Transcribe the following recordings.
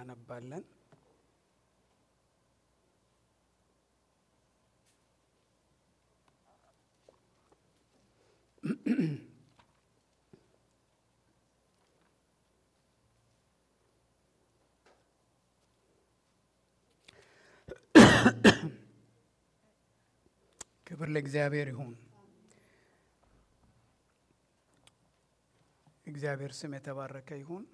እናነባለን። ክብር ለእግዚአብሔር ይሁን። እግዚአብሔር ስም የተባረከ ይሁን።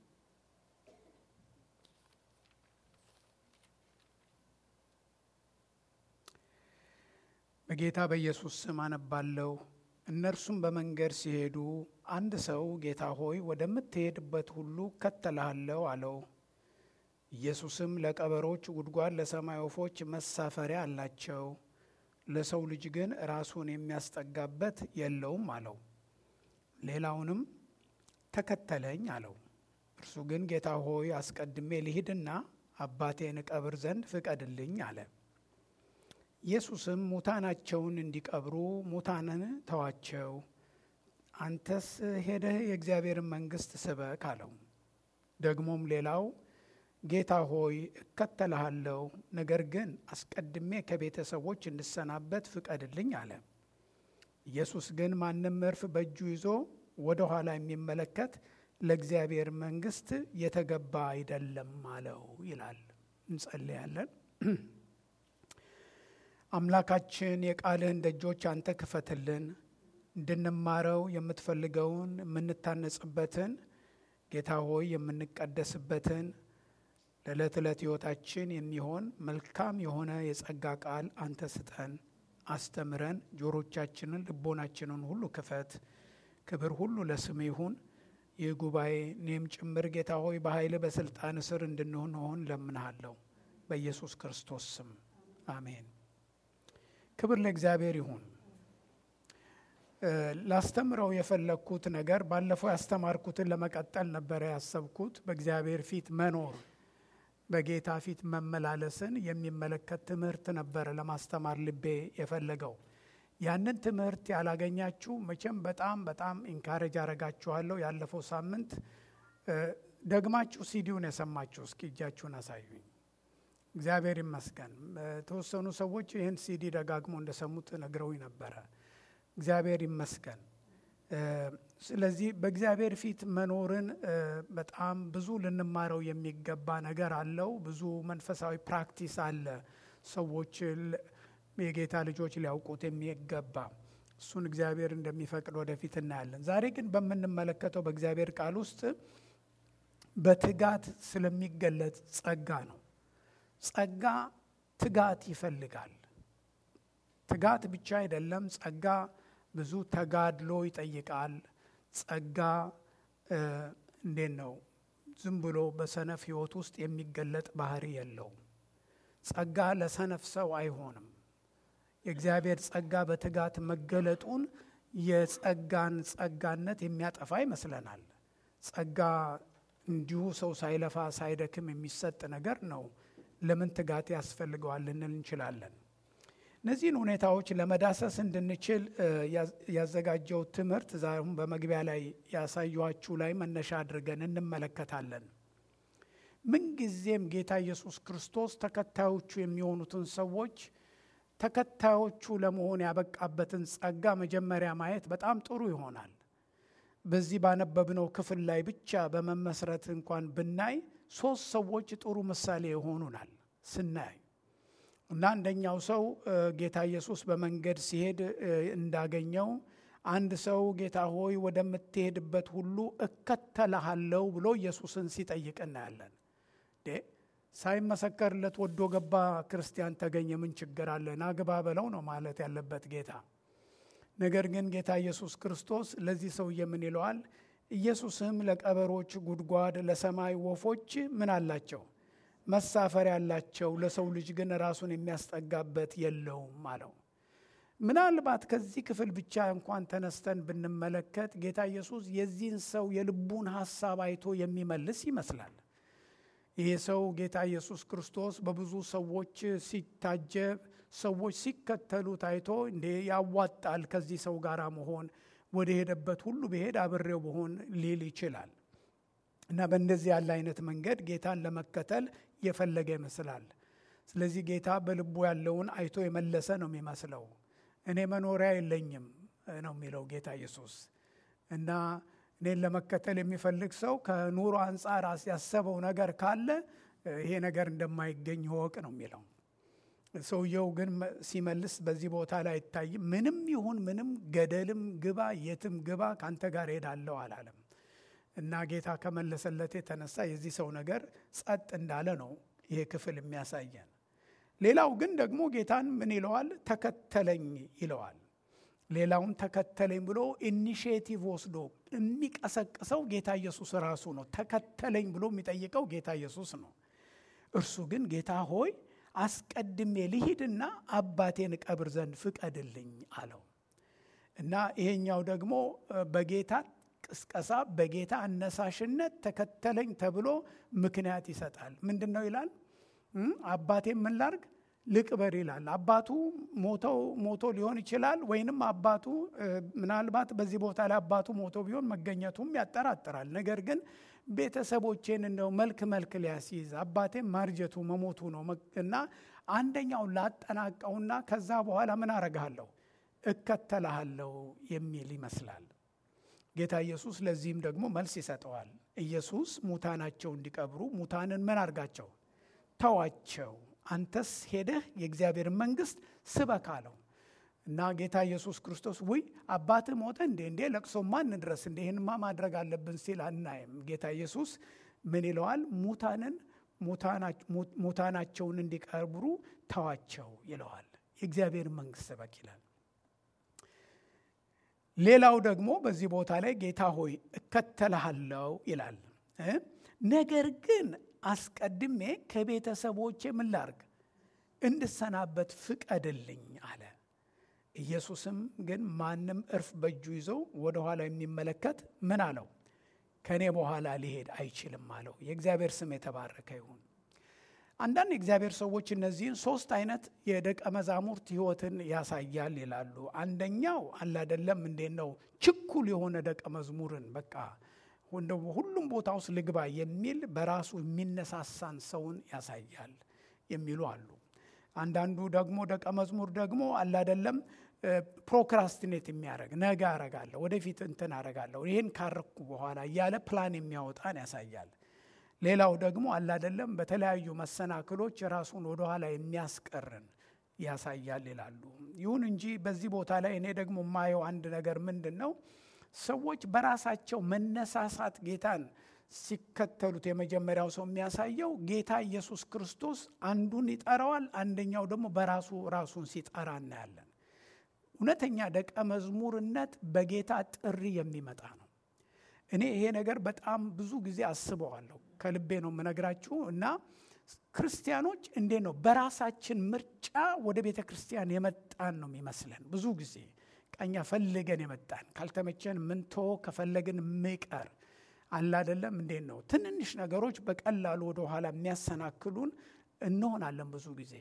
በጌታ በኢየሱስ ስም አነባለሁ። እነርሱም በመንገድ ሲሄዱ አንድ ሰው ጌታ ሆይ ወደምትሄድበት ሁሉ እከተልሃለሁ አለው። ኢየሱስም ለቀበሮች ጉድጓድ፣ ለሰማይ ወፎች መሳፈሪያ አላቸው፣ ለሰው ልጅ ግን ራሱን የሚያስጠጋበት የለውም አለው። ሌላውንም ተከተለኝ አለው። እርሱ ግን ጌታ ሆይ አስቀድሜ ልሂድና አባቴን እቀብር ዘንድ ፍቀድልኝ አለ። ኢየሱስም ሙታናቸውን እንዲቀብሩ ሙታንን ተዋቸው፣ አንተስ ሄደህ የእግዚአብሔርን መንግሥት ስበክ አለው። ደግሞም ሌላው ጌታ ሆይ እከተልሃለሁ፣ ነገር ግን አስቀድሜ ከቤተሰቦች እንድሰናበት ፍቀድልኝ አለ። ኢየሱስ ግን ማንም እርፍ በእጁ ይዞ ወደ ኋላ የሚመለከት ለእግዚአብሔር መንግሥት የተገባ አይደለም አለው ይላል። እንጸልያለን። አምላካችን የቃልህን ደጆች አንተ ክፈትልን፣ እንድንማረው የምትፈልገውን የምንታነጽበትን ጌታ ሆይ የምንቀደስበትን ለዕለት ዕለት ሕይወታችን የሚሆን መልካም የሆነ የጸጋ ቃል አንተ ስጠን፣ አስተምረን፣ ጆሮቻችንን ልቦናችንን ሁሉ ክፈት። ክብር ሁሉ ለስም ይሁን። ይህ ጉባኤ እኔም ጭምር ጌታ ሆይ በኃይል በስልጣን ስር እንድንሆን ሆን ለምንሃለሁ በኢየሱስ ክርስቶስ ስም አሜን። ክብር ለእግዚአብሔር ይሁን። ላስተምረው የፈለግኩት ነገር ባለፈው ያስተማርኩትን ለመቀጠል ነበረ ያሰብኩት። በእግዚአብሔር ፊት መኖር በጌታ ፊት መመላለስን የሚመለከት ትምህርት ነበረ ለማስተማር ልቤ የፈለገው። ያንን ትምህርት ያላገኛችሁ መቼም በጣም በጣም ኢንካሬጅ አረጋችኋለሁ። ያለፈው ሳምንት ደግማችሁ ሲዲውን የሰማችሁ እስኪ እጃችሁን አሳዩኝ። እግዚአብሔር ይመስገን። የተወሰኑ ሰዎች ይህን ሲዲ ደጋግሞ እንደሰሙት ነግረውኝ ነበረ። እግዚአብሔር ይመስገን። ስለዚህ በእግዚአብሔር ፊት መኖርን በጣም ብዙ ልንማረው የሚገባ ነገር አለው። ብዙ መንፈሳዊ ፕራክቲስ አለ ሰዎች የጌታ ልጆች ሊያውቁት የሚገባ እሱን እግዚአብሔር እንደሚፈቅድ ወደፊት እናያለን። ዛሬ ግን በምንመለከተው በእግዚአብሔር ቃል ውስጥ በትጋት ስለሚገለጽ ጸጋ ነው። ጸጋ ትጋት ይፈልጋል። ትጋት ብቻ አይደለም። ጸጋ ብዙ ተጋድሎ ይጠይቃል። ጸጋ እንዴት ነው? ዝም ብሎ በሰነፍ ሕይወት ውስጥ የሚገለጥ ባህሪ የለውም። ጸጋ ለሰነፍ ሰው አይሆንም። የእግዚአብሔር ጸጋ በትጋት መገለጡን የጸጋን ጸጋነት የሚያጠፋ ይመስለናል። ጸጋ እንዲሁ ሰው ሳይለፋ ሳይደክም የሚሰጥ ነገር ነው። ለምን ትጋት ያስፈልገዋል ልንል እንችላለን። እነዚህን ሁኔታዎች ለመዳሰስ እንድንችል ያዘጋጀው ትምህርት ዛሬም በመግቢያ ላይ ያሳየኋችሁ ላይ መነሻ አድርገን እንመለከታለን። ምንጊዜም ጌታ ኢየሱስ ክርስቶስ ተከታዮቹ የሚሆኑትን ሰዎች ተከታዮቹ ለመሆን ያበቃበትን ጸጋ መጀመሪያ ማየት በጣም ጥሩ ይሆናል። በዚህ ባነበብነው ክፍል ላይ ብቻ በመመስረት እንኳን ብናይ ሶስት ሰዎች ጥሩ ምሳሌ ይሆኑናል ስናይ እና አንደኛው ሰው ጌታ ኢየሱስ በመንገድ ሲሄድ እንዳገኘው አንድ ሰው ጌታ ሆይ ወደምትሄድበት ሁሉ እከተልሃለሁ ብሎ ኢየሱስን ሲጠይቅ እናያለን። ሳይመሰከርለት ወዶ ገባ ክርስቲያን ተገኘ፣ ምን ችግር አለ? ናግባ በለው ነው ማለት ያለበት ጌታ። ነገር ግን ጌታ ኢየሱስ ክርስቶስ ለዚህ ሰውዬ ምን ይለዋል? ኢየሱስም ለቀበሮች ጉድጓድ፣ ለሰማይ ወፎች ምን አላቸው? መሳፈሪያ አላቸው፣ ለሰው ልጅ ግን ራሱን የሚያስጠጋበት የለውም አለው። ምናልባት ከዚህ ክፍል ብቻ እንኳን ተነስተን ብንመለከት ጌታ ኢየሱስ የዚህን ሰው የልቡን ሐሳብ አይቶ የሚመልስ ይመስላል። ይሄ ሰው ጌታ ኢየሱስ ክርስቶስ በብዙ ሰዎች ሲታጀብ ሰዎች ሲከተሉ ታይቶ እንዴ ያዋጣል ከዚህ ሰው ጋር መሆን ወደ ሄደበት ሁሉ ብሄድ አብሬው በሆን ሊል ይችላል። እና በእንደዚህ ያለ አይነት መንገድ ጌታን ለመከተል የፈለገ ይመስላል። ስለዚህ ጌታ በልቡ ያለውን አይቶ የመለሰ ነው የሚመስለው። እኔ መኖሪያ የለኝም ነው የሚለው ጌታ ኢየሱስ እና እኔን ለመከተል የሚፈልግ ሰው ከኑሮ አንጻር ያሰበው ነገር ካለ ይሄ ነገር እንደማይገኝ ወቅ ነው የሚለው። ሰውየው ግን ሲመልስ በዚህ ቦታ ላይ አይታይም። ምንም ይሁን ምንም ገደልም ግባ የትም ግባ ከአንተ ጋር ሄዳለሁ አላለም እና ጌታ ከመለሰለት የተነሳ የዚህ ሰው ነገር ጸጥ እንዳለ ነው ይሄ ክፍል የሚያሳየን። ሌላው ግን ደግሞ ጌታን ምን ይለዋል? ተከተለኝ ይለዋል። ሌላውን ተከተለኝ ብሎ ኢኒሽቲቭ ወስዶ የሚቀሰቅሰው ጌታ ኢየሱስ ራሱ ነው። ተከተለኝ ብሎ የሚጠይቀው ጌታ ኢየሱስ ነው። እርሱ ግን ጌታ ሆይ አስቀድሜ ልሂድና አባቴን እቀብር ዘንድ ፍቀድልኝ አለው እና ይሄኛው ደግሞ በጌታ ቅስቀሳ በጌታ አነሳሽነት ተከተለኝ ተብሎ ምክንያት ይሰጣል። ምንድን ነው ይላል? አባቴን ምን ላርግ ልቅበር ይላል። አባቱ ሞተው ሞቶ ሊሆን ይችላል። ወይንም አባቱ ምናልባት በዚህ ቦታ ላይ አባቱ ሞቶ ቢሆን መገኘቱም ያጠራጥራል። ነገር ግን ቤተሰቦቼን እንደው መልክ መልክ ሊያስይዝ አባቴን ማርጀቱ መሞቱ ነው እና አንደኛውን ላጠናቀውና ከዛ በኋላ ምን አረግሃለሁ እከተልሃለሁ የሚል ይመስላል። ጌታ ኢየሱስ ለዚህም ደግሞ መልስ ይሰጠዋል። ኢየሱስ ሙታናቸው እንዲቀብሩ ሙታንን ምን አርጋቸው ተዋቸው አንተስ ሄደህ የእግዚአብሔርን መንግስት ስበክ አለው እና ጌታ ኢየሱስ ክርስቶስ ውይ አባትህ ሞተ እንዴ እንዴ ለቅሶማ እንድረስ እንዴ ይህንማ ማድረግ አለብን ሲል አናይም። ጌታ ኢየሱስ ምን ይለዋል? ሙታንን ሙታናቸውን እንዲቀብሩ ተዋቸው ይለዋል። የእግዚአብሔርን መንግስት ስበክ ይላል። ሌላው ደግሞ በዚህ ቦታ ላይ ጌታ ሆይ እከተልሃለሁ ይላል። ነገር ግን አስቀድሜ ከቤተሰቦቼ ምን ላርግ እንድሰናበት ፍቀድልኝ አለ። ኢየሱስም ግን ማንም እርፍ በእጁ ይዞ ወደ ኋላ የሚመለከት ምን አለው? ከእኔ በኋላ ሊሄድ አይችልም አለው። የእግዚአብሔር ስም የተባረከ ይሁን። አንዳንድ የእግዚአብሔር ሰዎች እነዚህን ሶስት አይነት የደቀ መዛሙርት ህይወትን ያሳያል ይላሉ። አንደኛው አላደለም እንዴት ነው ችኩል የሆነ ደቀ መዝሙርን በቃ ሁሉም ቦታ ውስጥ ልግባ የሚል በራሱ የሚነሳሳን ሰውን ያሳያል የሚሉ አሉ። አንዳንዱ ደግሞ ደቀ መዝሙር ደግሞ አላደለም ፕሮክራስቲኔት የሚያደርግ ነገ አረጋለሁ፣ ወደፊት እንትን አረጋለሁ፣ ይህን ካረኩ በኋላ እያለ ፕላን የሚያወጣን ያሳያል። ሌላው ደግሞ አላደለም በተለያዩ መሰናክሎች ራሱን ወደኋላ የሚያስቀርን ያሳያል ይላሉ። ይሁን እንጂ በዚህ ቦታ ላይ እኔ ደግሞ የማየው አንድ ነገር ምንድን ነው ሰዎች በራሳቸው መነሳሳት ጌታን ሲከተሉት የመጀመሪያው ሰው የሚያሳየው ጌታ ኢየሱስ ክርስቶስ አንዱን ይጠራዋል፣ አንደኛው ደግሞ በራሱ ራሱን ሲጠራ እናያለን። እውነተኛ ደቀ መዝሙርነት በጌታ ጥሪ የሚመጣ ነው። እኔ ይሄ ነገር በጣም ብዙ ጊዜ አስበዋለሁ። ከልቤ ነው የምነግራችሁ እና ክርስቲያኖች እንዴት ነው በራሳችን ምርጫ ወደ ቤተ ክርስቲያን የመጣን ነው የሚመስለን ብዙ ጊዜ ቀኛ ፈልገን የመጣን ካልተመቸን ምንቶ ከፈለግን ምቀር አላደለም። እንዴት ነው ትንንሽ ነገሮች በቀላሉ ወደ ኋላ የሚያሰናክሉን እንሆናለን። ብዙ ጊዜ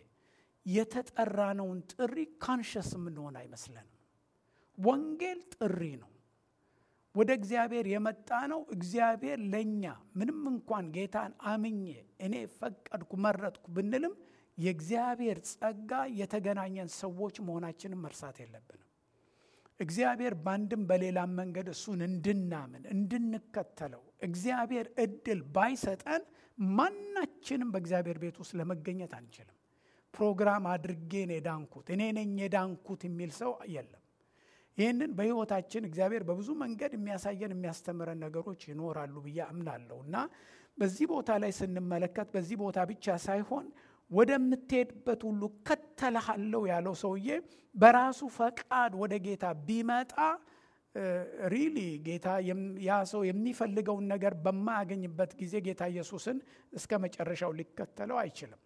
የተጠራነውን ጥሪ ካንሸስ የምንሆን አይመስለንም። ወንጌል ጥሪ ነው። ወደ እግዚአብሔር የመጣ ነው። እግዚአብሔር ለእኛ ምንም እንኳን ጌታን አምኜ እኔ ፈቀድኩ መረጥኩ ብንልም የእግዚአብሔር ጸጋ የተገናኘን ሰዎች መሆናችንን መርሳት የለብንም። እግዚአብሔር በአንድም በሌላም መንገድ እሱን እንድናምን እንድንከተለው እግዚአብሔር እድል ባይሰጠን ማናችንም በእግዚአብሔር ቤት ውስጥ ለመገኘት አንችልም። ፕሮግራም አድርጌን የዳንኩት እኔ ነኝ የዳንኩት የሚል ሰው የለም። ይህንን በሕይወታችን እግዚአብሔር በብዙ መንገድ የሚያሳየን የሚያስተምረን ነገሮች ይኖራሉ ብዬ አምናለሁ እና በዚህ ቦታ ላይ ስንመለከት በዚህ ቦታ ብቻ ሳይሆን ወደምትሄድበት ሁሉ ከተልሃለሁ ያለው ሰውዬ በራሱ ፈቃድ ወደ ጌታ ቢመጣ ሪሊ ጌታ ያ ሰው የሚፈልገውን ነገር በማያገኝበት ጊዜ ጌታ ኢየሱስን እስከ መጨረሻው ሊከተለው አይችልም።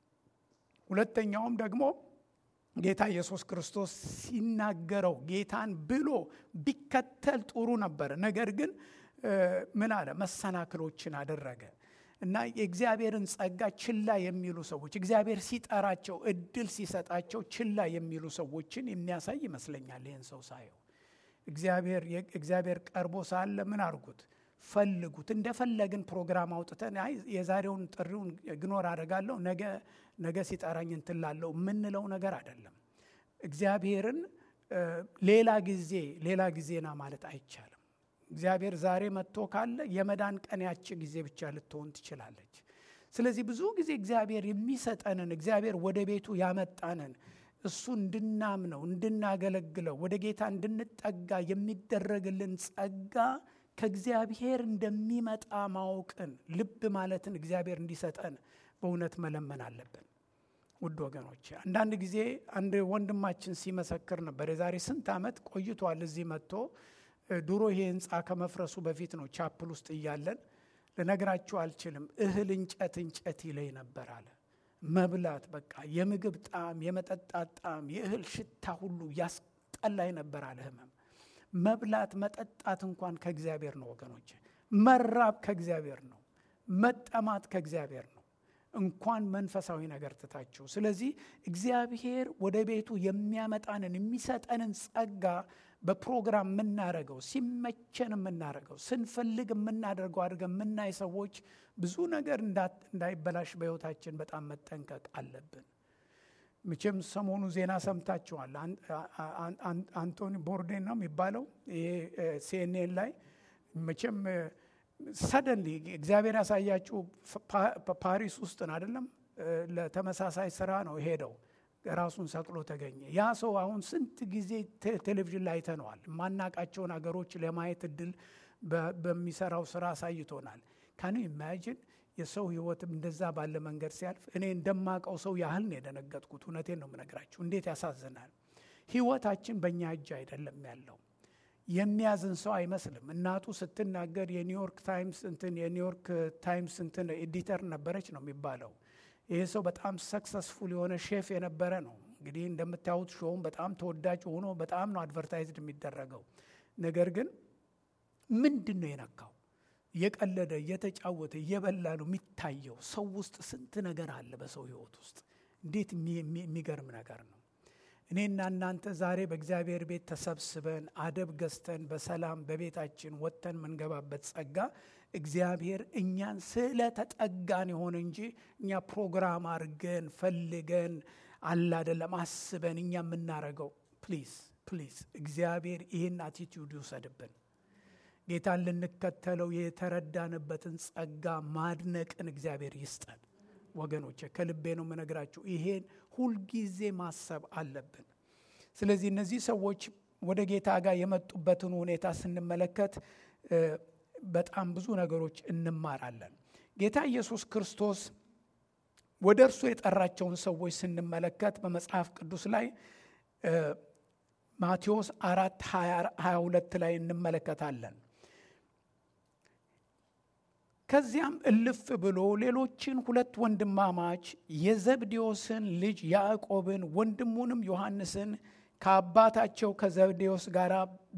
ሁለተኛውም ደግሞ ጌታ ኢየሱስ ክርስቶስ ሲናገረው ጌታን ብሎ ቢከተል ጥሩ ነበር። ነገር ግን ምን አለ? መሰናክሎችን አደረገ እና የእግዚአብሔርን ጸጋ ችላ የሚሉ ሰዎች እግዚአብሔር ሲጠራቸው እድል ሲሰጣቸው ችላ የሚሉ ሰዎችን የሚያሳይ ይመስለኛል። ይህን ሰው ሳየው እግዚአብሔር ቀርቦ ሳለ ምን አርጉት? ፈልጉት። እንደፈለግን ፕሮግራም አውጥተን አይ የዛሬውን ጥሪውን ግኖር አደርጋለሁ ነገ ነገ ሲጠራኝ እንትን ላለው የምንለው ነገር አይደለም። እግዚአብሔርን ሌላ ጊዜ ሌላ ጊዜና ማለት አይቻልም። እግዚአብሔር ዛሬ መጥቶ ካለ የመዳን ቀን ያቺ ጊዜ ብቻ ልትሆን ትችላለች። ስለዚህ ብዙ ጊዜ እግዚአብሔር የሚሰጠንን እግዚአብሔር ወደ ቤቱ ያመጣንን እሱ እንድናምነው እንድናገለግለው ወደ ጌታ እንድንጠጋ የሚደረግልን ጸጋ ከእግዚአብሔር እንደሚመጣ ማወቅን ልብ ማለትን እግዚአብሔር እንዲሰጠን በእውነት መለመን አለብን። ውድ ወገኖች አንዳንድ ጊዜ አንድ ወንድማችን ሲመሰክር ነበር። የዛሬ ስንት ዓመት ቆይቷል እዚህ መጥቶ ድሮ ይሄ ህንፃ ከመፍረሱ በፊት ነው ቻፕል ውስጥ እያለን ልነግራችሁ አልችልም። እህል እንጨት እንጨት ይለኝ ነበር አለ። መብላት በቃ የምግብ ጣዕም፣ የመጠጣት ጣዕም፣ የእህል ሽታ ሁሉ ያስጠላኝ ነበር አለ። ህመም መብላት መጠጣት እንኳን ከእግዚአብሔር ነው ወገኖች። መራብ ከእግዚአብሔር ነው። መጠማት ከእግዚአብሔር ነው። እንኳን መንፈሳዊ ነገር ትታችሁ። ስለዚህ እግዚአብሔር ወደ ቤቱ የሚያመጣንን የሚሰጠንን ጸጋ በፕሮግራም የምናደርገው ሲመቸን የምናደርገው ስንፈልግ የምናደርገው አድርገን የምናይ ሰዎች ብዙ ነገር እንዳይበላሽ በሕይወታችን በጣም መጠንቀቅ አለብን። መቼም ሰሞኑ ዜና ሰምታችኋል። አንቶኒ ቦርዴን ነው የሚባለው ይሄ ሲኤንኤን ላይ መቼም ሰደንሊ እግዚአብሔር ያሳያችሁ ፓሪስ ውስጥ ነው አይደለም፣ ለተመሳሳይ ስራ ነው ሄደው ራሱን ሰቅሎ ተገኘ። ያ ሰው አሁን ስንት ጊዜ ቴሌቪዥን ላይ አይተነዋል። የማናቃቸውን ሀገሮች ለማየት እድል በሚሰራው ስራ አሳይቶናል። ካን ኢማጂን የሰው ህይወትም እንደዛ ባለ መንገድ ሲያልፍ እኔ እንደማቀው ሰው ያህል ነው የደነገጥኩት። እውነቴን ነው የምነግራችሁ። እንዴት ያሳዝናል። ህይወታችን በእኛ እጅ አይደለም ያለው። የሚያዝን ሰው አይመስልም። እናቱ ስትናገር የኒውዮርክ ታይምስ እንትን የኒውዮርክ ታይምስ እንትን ኤዲተር ነበረች ነው የሚባለው። ይሄ ሰው በጣም ሰክሰስፉል የሆነ ሼፍ የነበረ ነው። እንግዲህ እንደምታዩት ሾውም በጣም ተወዳጅ ሆኖ በጣም ነው አድቨርታይዝድ የሚደረገው። ነገር ግን ምንድን ነው የነካው? እየቀለደ እየተጫወተ እየበላ ነው የሚታየው። ሰው ውስጥ ስንት ነገር አለ በሰው ህይወት ውስጥ እንዴት የሚገርም ነገር ነው። እኔና እናንተ ዛሬ በእግዚአብሔር ቤት ተሰብስበን አደብ ገዝተን በሰላም በቤታችን ወጥተን የምንገባበት ጸጋ እግዚአብሔር እኛን ስለተጠጋን የሆነ እንጂ እኛ ፕሮግራም አድርገን ፈልገን አለ አይደለም አስበን እኛ የምናረገው። ፕሊዝ ፕሊዝ እግዚአብሔር ይህን አቲቲዩድ ይውሰድብን። ጌታን ልንከተለው የተረዳንበትን ጸጋ ማድነቅን እግዚአብሔር ይስጠን። ወገኖች ከልቤ ነው የምነግራችሁ። ይሄን ሁልጊዜ ማሰብ አለብን። ስለዚህ እነዚህ ሰዎች ወደ ጌታ ጋር የመጡበትን ሁኔታ ስንመለከት በጣም ብዙ ነገሮች እንማራለን። ጌታ ኢየሱስ ክርስቶስ ወደ እርሱ የጠራቸውን ሰዎች ስንመለከት በመጽሐፍ ቅዱስ ላይ ማቴዎስ አራት ሀያ ሁለት ላይ እንመለከታለን። ከዚያም እልፍ ብሎ ሌሎችን ሁለት ወንድማማች የዘብዴዎስን ልጅ ያዕቆብን ወንድሙንም ዮሐንስን ከአባታቸው ከዘብዴዎስ ጋር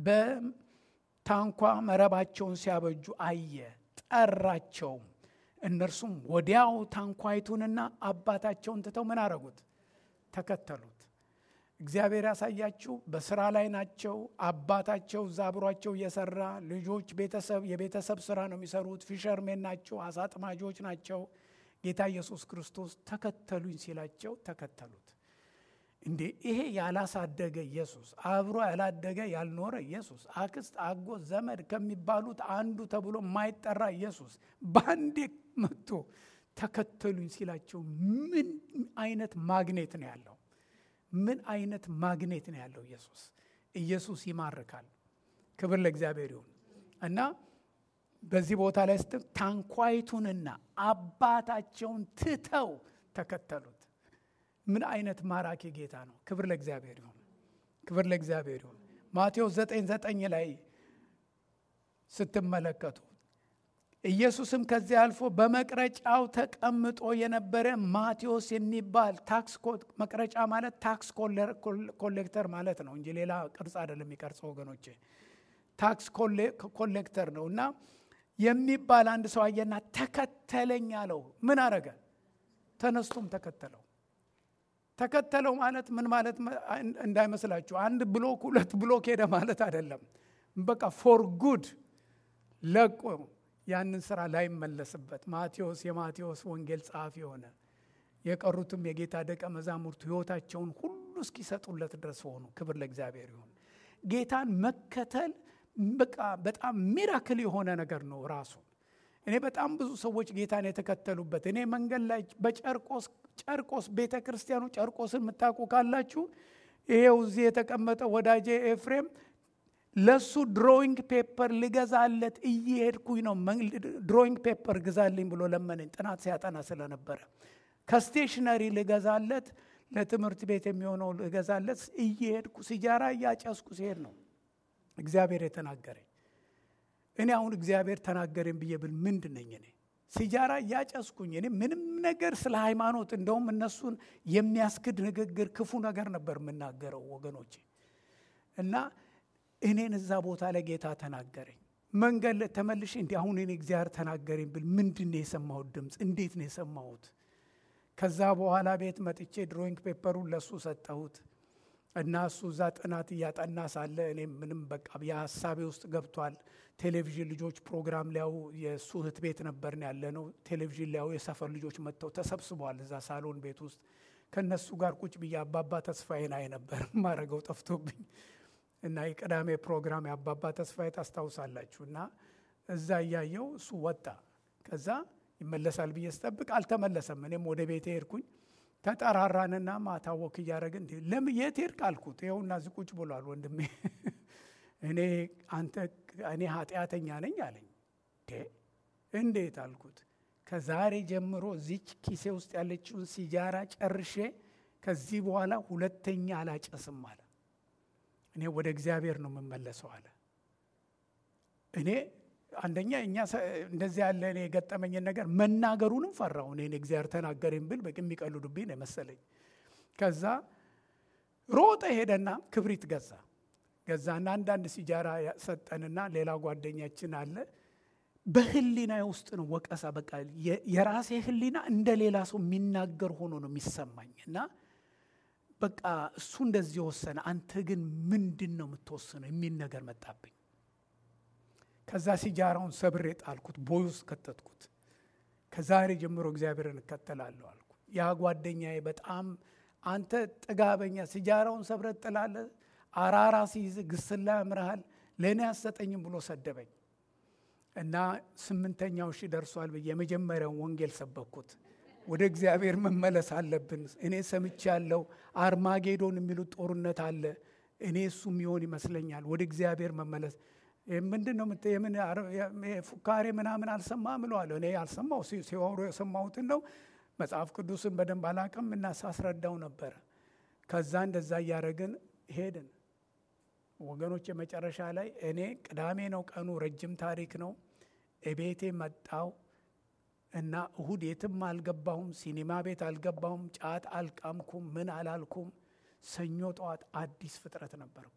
በታንኳ መረባቸውን ሲያበጁ አየ። ጠራቸውም። እነርሱም ወዲያው ታንኳይቱንና አባታቸውን ትተው ምን አረጉት? ተከተሉት። እግዚአብሔር ያሳያችሁ። በስራ ላይ ናቸው። አባታቸው እዛ አብሯቸው እየሰራ ልጆች ቤተሰብ የቤተሰብ ስራ ነው የሚሰሩት። ፊሸርሜን ናቸው፣ አሳ አጥማጆች ናቸው። ጌታ ኢየሱስ ክርስቶስ ተከተሉኝ ሲላቸው ተከተሉት። እንዴ ይሄ ያላሳደገ ኢየሱስ፣ አብሮ ያላደገ ያልኖረ ኢየሱስ፣ አክስት፣ አጎት፣ ዘመድ ከሚባሉት አንዱ ተብሎ የማይጠራ ኢየሱስ በአንዴ መጥቶ ተከተሉኝ ሲላቸው ምን አይነት ማግኔት ነው ያለው? ምን አይነት ማግኔት ነው ያለው ኢየሱስ። ኢየሱስ ይማርካል። ክብር ለእግዚአብሔር ይሁን እና በዚህ ቦታ ላይ ስት ታንኳይቱንና አባታቸውን ትተው ተከተሉት። ምን አይነት ማራኪ ጌታ ነው! ክብር ለእግዚአብሔር ይሁን። ክብር ለእግዚአብሔር ይሁን። ማቴዎስ ዘጠኝ ዘጠኝ ላይ ስትመለከቱ ኢየሱስም ከዚያ አልፎ በመቅረጫው ተቀምጦ የነበረ ማቴዎስ የሚባል ታክስ መቅረጫ ማለት ታክስ ኮሌክተር ማለት ነው እንጂ ሌላ ቅርጽ አይደለም የሚቀርጸው ወገኖቼ። ታክስ ኮሌክተር ነው እና የሚባል አንድ ሰው አየና ተከተለኝ አለው። ምን አረገ? ተነስቶም ተከተለው። ተከተለው ማለት ምን ማለት እንዳይመስላችሁ፣ አንድ ብሎክ ሁለት ብሎክ ሄደ ማለት አይደለም። በቃ ፎር ጉድ ለቆ ያንን ስራ ላይመለስበት ማቴዎስ የማቴዎስ ወንጌል ጸሐፊ ሆነ። የቀሩትም የጌታ ደቀ መዛሙርቱ ሕይወታቸውን ሁሉ እስኪሰጡለት ድረስ ሆኑ። ክብር ለእግዚአብሔር ይሁን። ጌታን መከተል በቃ በጣም ሚራክል የሆነ ነገር ነው ራሱ። እኔ በጣም ብዙ ሰዎች ጌታን የተከተሉበት እኔ መንገድ ላይ በጨርቆስ ጨርቆስ ቤተ ክርስቲያኑ ጨርቆስን የምታውቁ ካላችሁ ይሄው እዚህ የተቀመጠ ወዳጄ ኤፍሬም ለሱ ድሮይንግ ፔፐር ልገዛለት እየሄድኩኝ ነው። ድሮይንግ ፔፐር ግዛልኝ ብሎ ለመነኝ፣ ጥናት ሲያጠና ስለነበረ ከስቴሽነሪ ልገዛለት ለትምህርት ቤት የሚሆነው ልገዛለት እየሄድኩ ሲጃራ እያጨስኩ ሲሄድ ነው እግዚአብሔር የተናገረኝ። እኔ አሁን እግዚአብሔር ተናገረኝ ብዬ ብል ምንድን ነኝ እኔ? ሲጃራ እያጨስኩኝ እኔ ምንም ነገር ስለ ሃይማኖት እንደውም እነሱን የሚያስክድ ንግግር፣ ክፉ ነገር ነበር የምናገረው ወገኖቼ እና እኔን እዛ ቦታ ላይ ጌታ ተናገረኝ። መንገድ ላይ ተመልሼ እንዲህ አሁን እኔ እግዚአብሔር ተናገረኝ ብል ምንድን ነው የሰማሁት ድምፅ? እንዴት ነው የሰማሁት? ከዛ በኋላ ቤት መጥቼ ድሮይንግ ፔፐሩን ለሱ ሰጠሁት እና እሱ እዛ ጥናት እያጠና ሳለ እኔ ምንም በቃ የሀሳቤ ውስጥ ገብቷል። ቴሌቪዥን ልጆች ፕሮግራም ሊያዩ የእሱ እህት ቤት ነበርን ያለ ነው። ቴሌቪዥን ሊያዩ የሰፈር ልጆች መጥተው ተሰብስበዋል እዛ ሳሎን ቤት ውስጥ ከእነሱ ጋር ቁጭ ብዬ አባባ ተስፋዬን አይ ነበር ማረገው ጠፍቶብኝ እና የቅዳሜ ፕሮግራም የአባባ ተስፋዬ ታስታውሳላችሁ። እና እዛ እያየው እሱ ወጣ። ከዛ ይመለሳል ብዬ ስጠብቅ አልተመለሰም። እኔም ወደ ቤቴ ሄድኩኝ። ተጠራራንና ማታ ወክ እያደረግን እንዲ ለምን የት ሄድክ አልኩት። ይኸውና እዚህ ቁጭ ብሏል ወንድሜ። እኔ አንተ እኔ ኃጢአተኛ ነኝ አለኝ። እንዴት አልኩት። ከዛሬ ጀምሮ እዚች ኪሴ ውስጥ ያለችውን ሲጃራ ጨርሼ ከዚህ በኋላ ሁለተኛ አላጨስም አለ። እኔ ወደ እግዚአብሔር ነው የምመለሰው አለ። እኔ አንደኛ እኛ እንደዚህ ያለ እኔ የገጠመኝን ነገር መናገሩንም ፈራው። እኔ እግዚአብሔር ተናገረኝ ብል በቂ የሚቀልዱብኝ ነው የመሰለኝ። ከዛ ሮጠ ሄደና ክብሪት ገዛ ገዛና አንዳንድ ሲጃራ ሰጠንና ሌላ ጓደኛችን አለ። በህሊና ውስጥ ነው ወቀሳ። በቃ የራሴ ህሊና እንደ ሌላ ሰው የሚናገር ሆኖ ነው የሚሰማኝ እና በቃ እሱ እንደዚህ ወሰነ፣ አንተ ግን ምንድን ነው የምትወስነው የሚል ነገር መጣብኝ። ከዛ ሲጃራውን ሰብሬ ጣልኩት፣ ቦይ ውስጥ ከተትኩት። ከዛሬ ጀምሮ እግዚአብሔርን እከተላለሁ አልኩ። ያ ጓደኛዬ በጣም አንተ ጥጋበኛ፣ ሲጃራውን ሰብረ ጥላለህ፣ አራራ ሲይዝ ግስላ ያምርሃል፣ ለእኔ አሰጠኝም ብሎ ሰደበኝ እና ስምንተኛው ሺህ ደርሷል ብዬ የመጀመሪያውን ወንጌል ሰበኩት። ወደ እግዚአብሔር መመለስ አለብን። እኔ ሰምቻለሁ፣ አርማጌዶን የሚሉት ጦርነት አለ። እኔ እሱ የሚሆን ይመስለኛል። ወደ እግዚአብሔር መመለስ ምንድን ነው? የምን ፉካሬ ምናምን አልሰማም እለዋለሁ። እኔ አልሰማው ሲወሩ የሰማሁትን ነው። መጽሐፍ ቅዱስን በደንብ አላቅም እና ሳስረዳው ነበረ። ከዛ እንደዛ እያደረግን ሄድን ወገኖች። የመጨረሻ ላይ እኔ ቅዳሜ ነው ቀኑ፣ ረጅም ታሪክ ነው። እቤቴ መጣው እና እሁድ የትም አልገባሁም፣ ሲኒማ ቤት አልገባሁም፣ ጫት አልቃምኩም፣ ምን አላልኩም። ሰኞ ጠዋት አዲስ ፍጥረት ነበርኩ።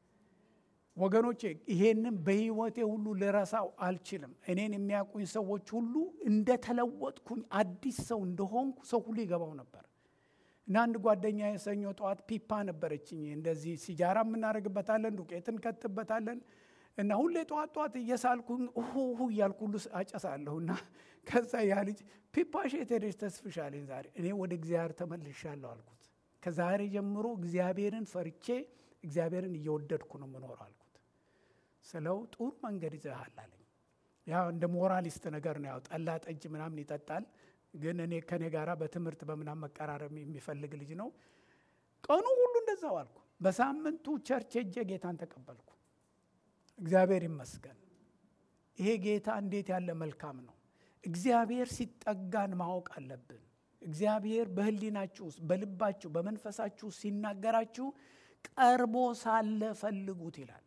ወገኖቼ ይሄንን በህይወቴ ሁሉ ልረሳው አልችልም። እኔን የሚያውቁኝ ሰዎች ሁሉ እንደተለወጥኩኝ አዲስ ሰው እንደሆንኩ ሰው ሁሉ ይገባው ነበር። እና አንድ ጓደኛ የሰኞ ጠዋት ፒፓ ነበረችኝ። እንደዚህ ሲጃራ የምናደርግበታለን፣ ዱቄት እንከትበታለን እና ሁሌ ጠዋት ጠዋት እየሳልኩኝ ሁ እያልኩ ሁሉ አጨሳለሁ። እና ከዛ ያ ልጅ ፒፓሽ የት ሄደሽ ተስፍሻለኝ? ዛሬ እኔ ወደ እግዚአብሔር ተመልሻለሁ አልኩት። ከዛሬ ጀምሮ እግዚአብሔርን ፈርቼ እግዚአብሔርን እየወደድኩ ነው የምኖረው አልኩት። ስለው ጥሩ መንገድ ይዘሃል አለኝ። ያው እንደ ሞራሊስት ነገር ነው። ያው ጠላ ጠጅ ምናምን ይጠጣል፣ ግን እኔ ከኔ ጋራ በትምህርት በምናምን መቀራረብ የሚፈልግ ልጅ ነው። ቀኑ ሁሉ እንደዛው አልኩ። በሳምንቱ ቸርች ሄጄ ጌታን ተቀበልኩ። እግዚአብሔር ይመስገን። ይሄ ጌታ እንዴት ያለ መልካም ነው። እግዚአብሔር ሲጠጋን ማወቅ አለብን። እግዚአብሔር በሕሊናችሁ ውስጥ በልባችሁ በመንፈሳችሁ ውስጥ ሲናገራችሁ ቀርቦ ሳለ ፈልጉት ይላል።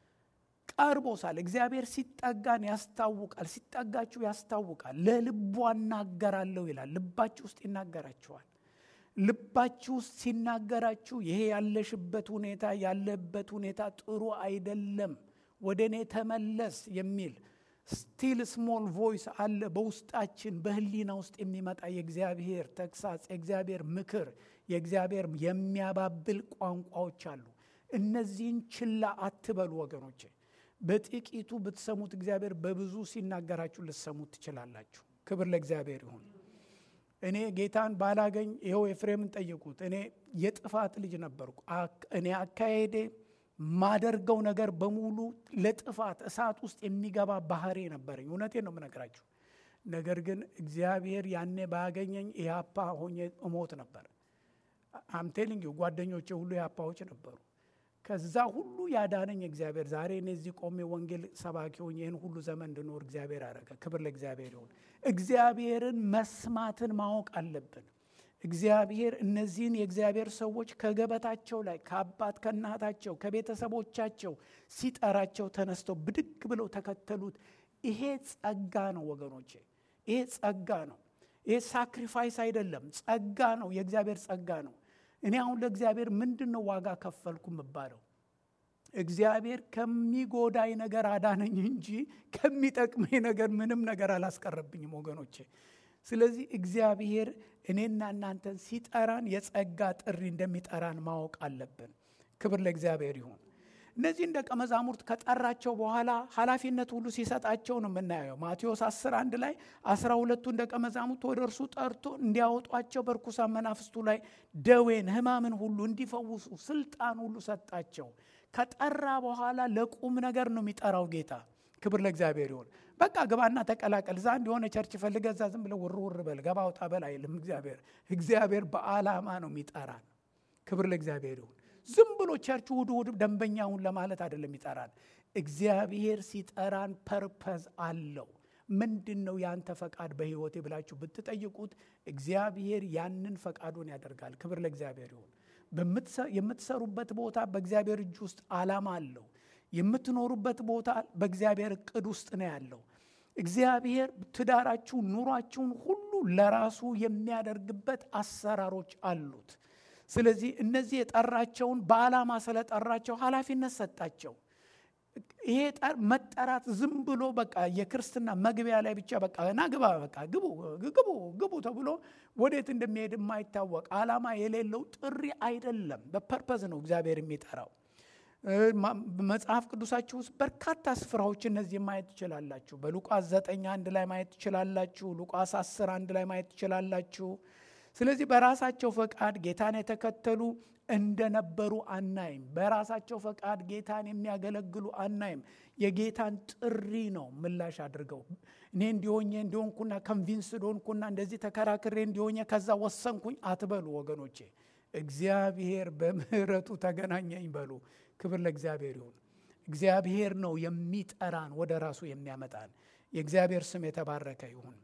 ቀርቦ ሳለ እግዚአብሔር ሲጠጋን ያስታውቃል። ሲጠጋችሁ ያስታውቃል። ለልቡ አናገራለሁ ይላል። ልባችሁ ውስጥ ይናገራችኋል። ልባችሁ ውስጥ ሲናገራችሁ ይሄ ያለሽበት ሁኔታ ያለበት ሁኔታ ጥሩ አይደለም፣ ወደ እኔ ተመለስ የሚል ስቲል ስሞል ቮይስ አለ በውስጣችን በህሊና ውስጥ የሚመጣ የእግዚአብሔር ተግሳጽ፣ የእግዚአብሔር ምክር፣ የእግዚአብሔር የሚያባብል ቋንቋዎች አሉ። እነዚህን ችላ አትበሉ ወገኖቼ። በጥቂቱ ብትሰሙት እግዚአብሔር በብዙ ሲናገራችሁ ልትሰሙት ትችላላችሁ። ክብር ለእግዚአብሔር ይሁን። እኔ ጌታን ባላገኝ ይኸው ኤፍሬምን ጠይቁት። እኔ የጥፋት ልጅ ነበርኩ። እኔ አካሄዴ ማደርገው ነገር በሙሉ ለጥፋት እሳት ውስጥ የሚገባ ባህሪ ነበረኝ። እውነቴን ነው የምነግራችሁ። ነገር ግን እግዚአብሔር ያኔ ባያገኘኝ ኢህአፓ ሆኜ እሞት ነበር። አምቴሊንግ ጓደኞቼ ሁሉ ኢህአፓዎች ነበሩ። ከዛ ሁሉ ያዳነኝ እግዚአብሔር ዛሬ እኔ እዚህ ቆሜ ወንጌል ሰባኪ ሆኜ ይህን ሁሉ ዘመን እንድኖር እግዚአብሔር አደረገ። ክብር ለእግዚአብሔር ይሁን። እግዚአብሔርን መስማትን ማወቅ አለብን። እግዚአብሔር እነዚህን የእግዚአብሔር ሰዎች ከገበታቸው ላይ ከአባት ከእናታቸው ከቤተሰቦቻቸው ሲጠራቸው ተነስተው ብድግ ብለው ተከተሉት። ይሄ ጸጋ ነው ወገኖቼ፣ ይሄ ጸጋ ነው። ይሄ ሳክሪፋይስ አይደለም፣ ጸጋ ነው። የእግዚአብሔር ጸጋ ነው። እኔ አሁን ለእግዚአብሔር ምንድን ነው ዋጋ ከፈልኩ የምባለው? እግዚአብሔር ከሚጎዳኝ ነገር አዳነኝ እንጂ ከሚጠቅመኝ ነገር ምንም ነገር አላስቀረብኝም ወገኖቼ። ስለዚህ እግዚአብሔር እኔና እናንተን ሲጠራን የጸጋ ጥሪ እንደሚጠራን ማወቅ አለብን። ክብር ለእግዚአብሔር ይሁን። እነዚህን ደቀ መዛሙርት ከጠራቸው በኋላ ኃላፊነት ሁሉ ሲሰጣቸው ነው የምናየው። ማቴዎስ 10 አንድ ላይ አስራ ሁለቱን ደቀ መዛሙርት ወደ እርሱ ጠርቶ እንዲያወጧቸው በርኩሳን መናፍስቱ ላይ ደዌን፣ ሕማምን ሁሉ እንዲፈውሱ ስልጣን ሁሉ ሰጣቸው። ከጠራ በኋላ ለቁም ነገር ነው የሚጠራው ጌታ። ክብር ለእግዚአብሔር ይሁን። በቃ ግባና ተቀላቀል፣ ዛ የሆነ ቸርች ፈልገ እዛ ዝም ብለ ውር ውር በል ገባ ውጣ በል አይልም እግዚአብሔር። እግዚአብሔር በዓላማ ነው የሚጠራን። ክብር ለእግዚአብሔር ይሁን። ዝም ብሎ ቸርች ውድ ውድ ደንበኛውን ለማለት አይደለም ይጠራን። እግዚአብሔር ሲጠራን ፐርፐዝ አለው። ምንድን ነው ያንተ ፈቃድ በሕይወቴ ብላችሁ ብትጠይቁት እግዚአብሔር ያንን ፈቃዱን ያደርጋል። ክብር ለእግዚአብሔር ይሁን። የምትሰሩበት ቦታ በእግዚአብሔር እጅ ውስጥ ዓላማ አለው። የምትኖሩበት ቦታ በእግዚአብሔር እቅድ ውስጥ ነው ያለው። እግዚአብሔር ትዳራችሁን፣ ኑሯችሁን ሁሉ ለራሱ የሚያደርግበት አሰራሮች አሉት። ስለዚህ እነዚህ የጠራቸውን በዓላማ ስለጠራቸው ኃላፊነት ሰጣቸው። ይሄ መጠራት ዝም ብሎ በቃ የክርስትና መግቢያ ላይ ብቻ በቃ ና ግባ በቃ ግቡ ግቡ ግቡ ተብሎ ወዴት እንደሚሄድ የማይታወቅ ዓላማ የሌለው ጥሪ አይደለም። በፐርፐዝ ነው እግዚአብሔር የሚጠራው። መጽሐፍ ቅዱሳችሁ ውስጥ በርካታ ስፍራዎች እነዚህ ማየት ትችላላችሁ። በሉቃስ ዘጠኝ አንድ ላይ ማየት ትችላላችሁ። ሉቃስ አስር አንድ ላይ ማየት ትችላላችሁ። ስለዚህ በራሳቸው ፈቃድ ጌታን የተከተሉ እንደነበሩ አናይም። በራሳቸው ፈቃድ ጌታን የሚያገለግሉ አናይም። የጌታን ጥሪ ነው ምላሽ አድርገው እኔ እንዲሆኜ እንዲሆንኩና ከንቪንስድ ሆንኩና እንደዚህ ተከራክሬ እንዲሆኜ ከዛ ወሰንኩኝ አትበሉ ወገኖቼ። እግዚአብሔር በምሕረቱ ተገናኘኝ በሉ። ክብር ለእግዚአብሔር ይሁን። እግዚአብሔር ነው የሚጠራን ወደ ራሱ የሚያመጣን። የእግዚአብሔር ስም የተባረከ ይሁን።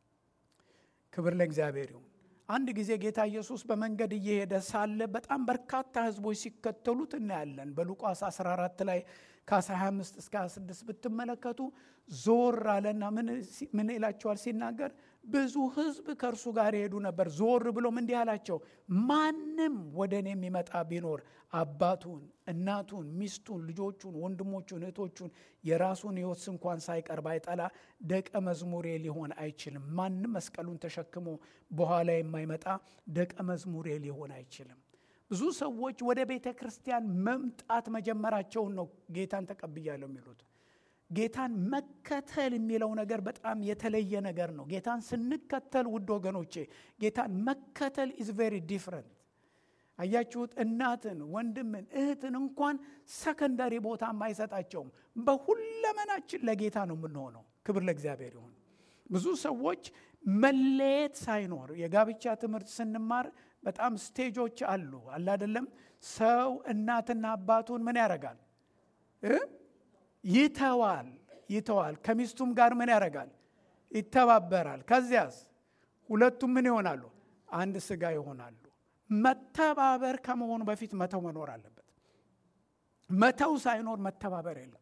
ክብር ለእግዚአብሔር ይሁን። አንድ ጊዜ ጌታ ኢየሱስ በመንገድ እየሄደ ሳለ በጣም በርካታ ሕዝቦች ሲከተሉት እናያለን። በሉቃስ 14 ላይ ከ25 እስከ 26 ብትመለከቱ ዞር አለና ምን ይላቸዋል ሲናገር፣ ብዙ ሕዝብ ከእርሱ ጋር ይሄዱ ነበር። ዞር ብሎም እንዲህ አላቸው፣ ማንም ወደ እኔ የሚመጣ ቢኖር አባቱን፣ እናቱን፣ ሚስቱን፣ ልጆቹን፣ ወንድሞቹን፣ እህቶቹን የራሱን ሕይወት እንኳን ሳይቀር ባይጠላ ደቀ መዝሙሬ ሊሆን አይችልም። ማንም መስቀሉን ተሸክሞ በኋላ የማይመጣ ደቀ መዝሙሬ ሊሆን አይችልም። ብዙ ሰዎች ወደ ቤተ ክርስቲያን መምጣት መጀመራቸውን ነው ጌታን ተቀብያለሁ የሚሉት። ጌታን መከተል የሚለው ነገር በጣም የተለየ ነገር ነው። ጌታን ስንከተል ውድ ወገኖቼ፣ ጌታን መከተል ኢዝ ቬሪ ዲፍረንት። አያችሁት? እናትን፣ ወንድምን፣ እህትን እንኳን ሰከንዳሪ ቦታ አይሰጣቸውም። በሁለመናችን ለጌታ ነው የምንሆነው። ክብር ለእግዚአብሔር ይሁን። ብዙ ሰዎች መለየት ሳይኖር የጋብቻ ትምህርት ስንማር በጣም ስቴጆች አሉ አለ አይደለም። ሰው እናትና አባቱን ምን ያደርጋል? ይተዋል ይተዋል። ከሚስቱም ጋር ምን ያደርጋል? ይተባበራል። ከዚያስ ሁለቱም ምን ይሆናሉ? አንድ ስጋ ይሆናሉ። መተባበር ከመሆኑ በፊት መተው መኖር አለበት። መተው ሳይኖር መተባበር የለም።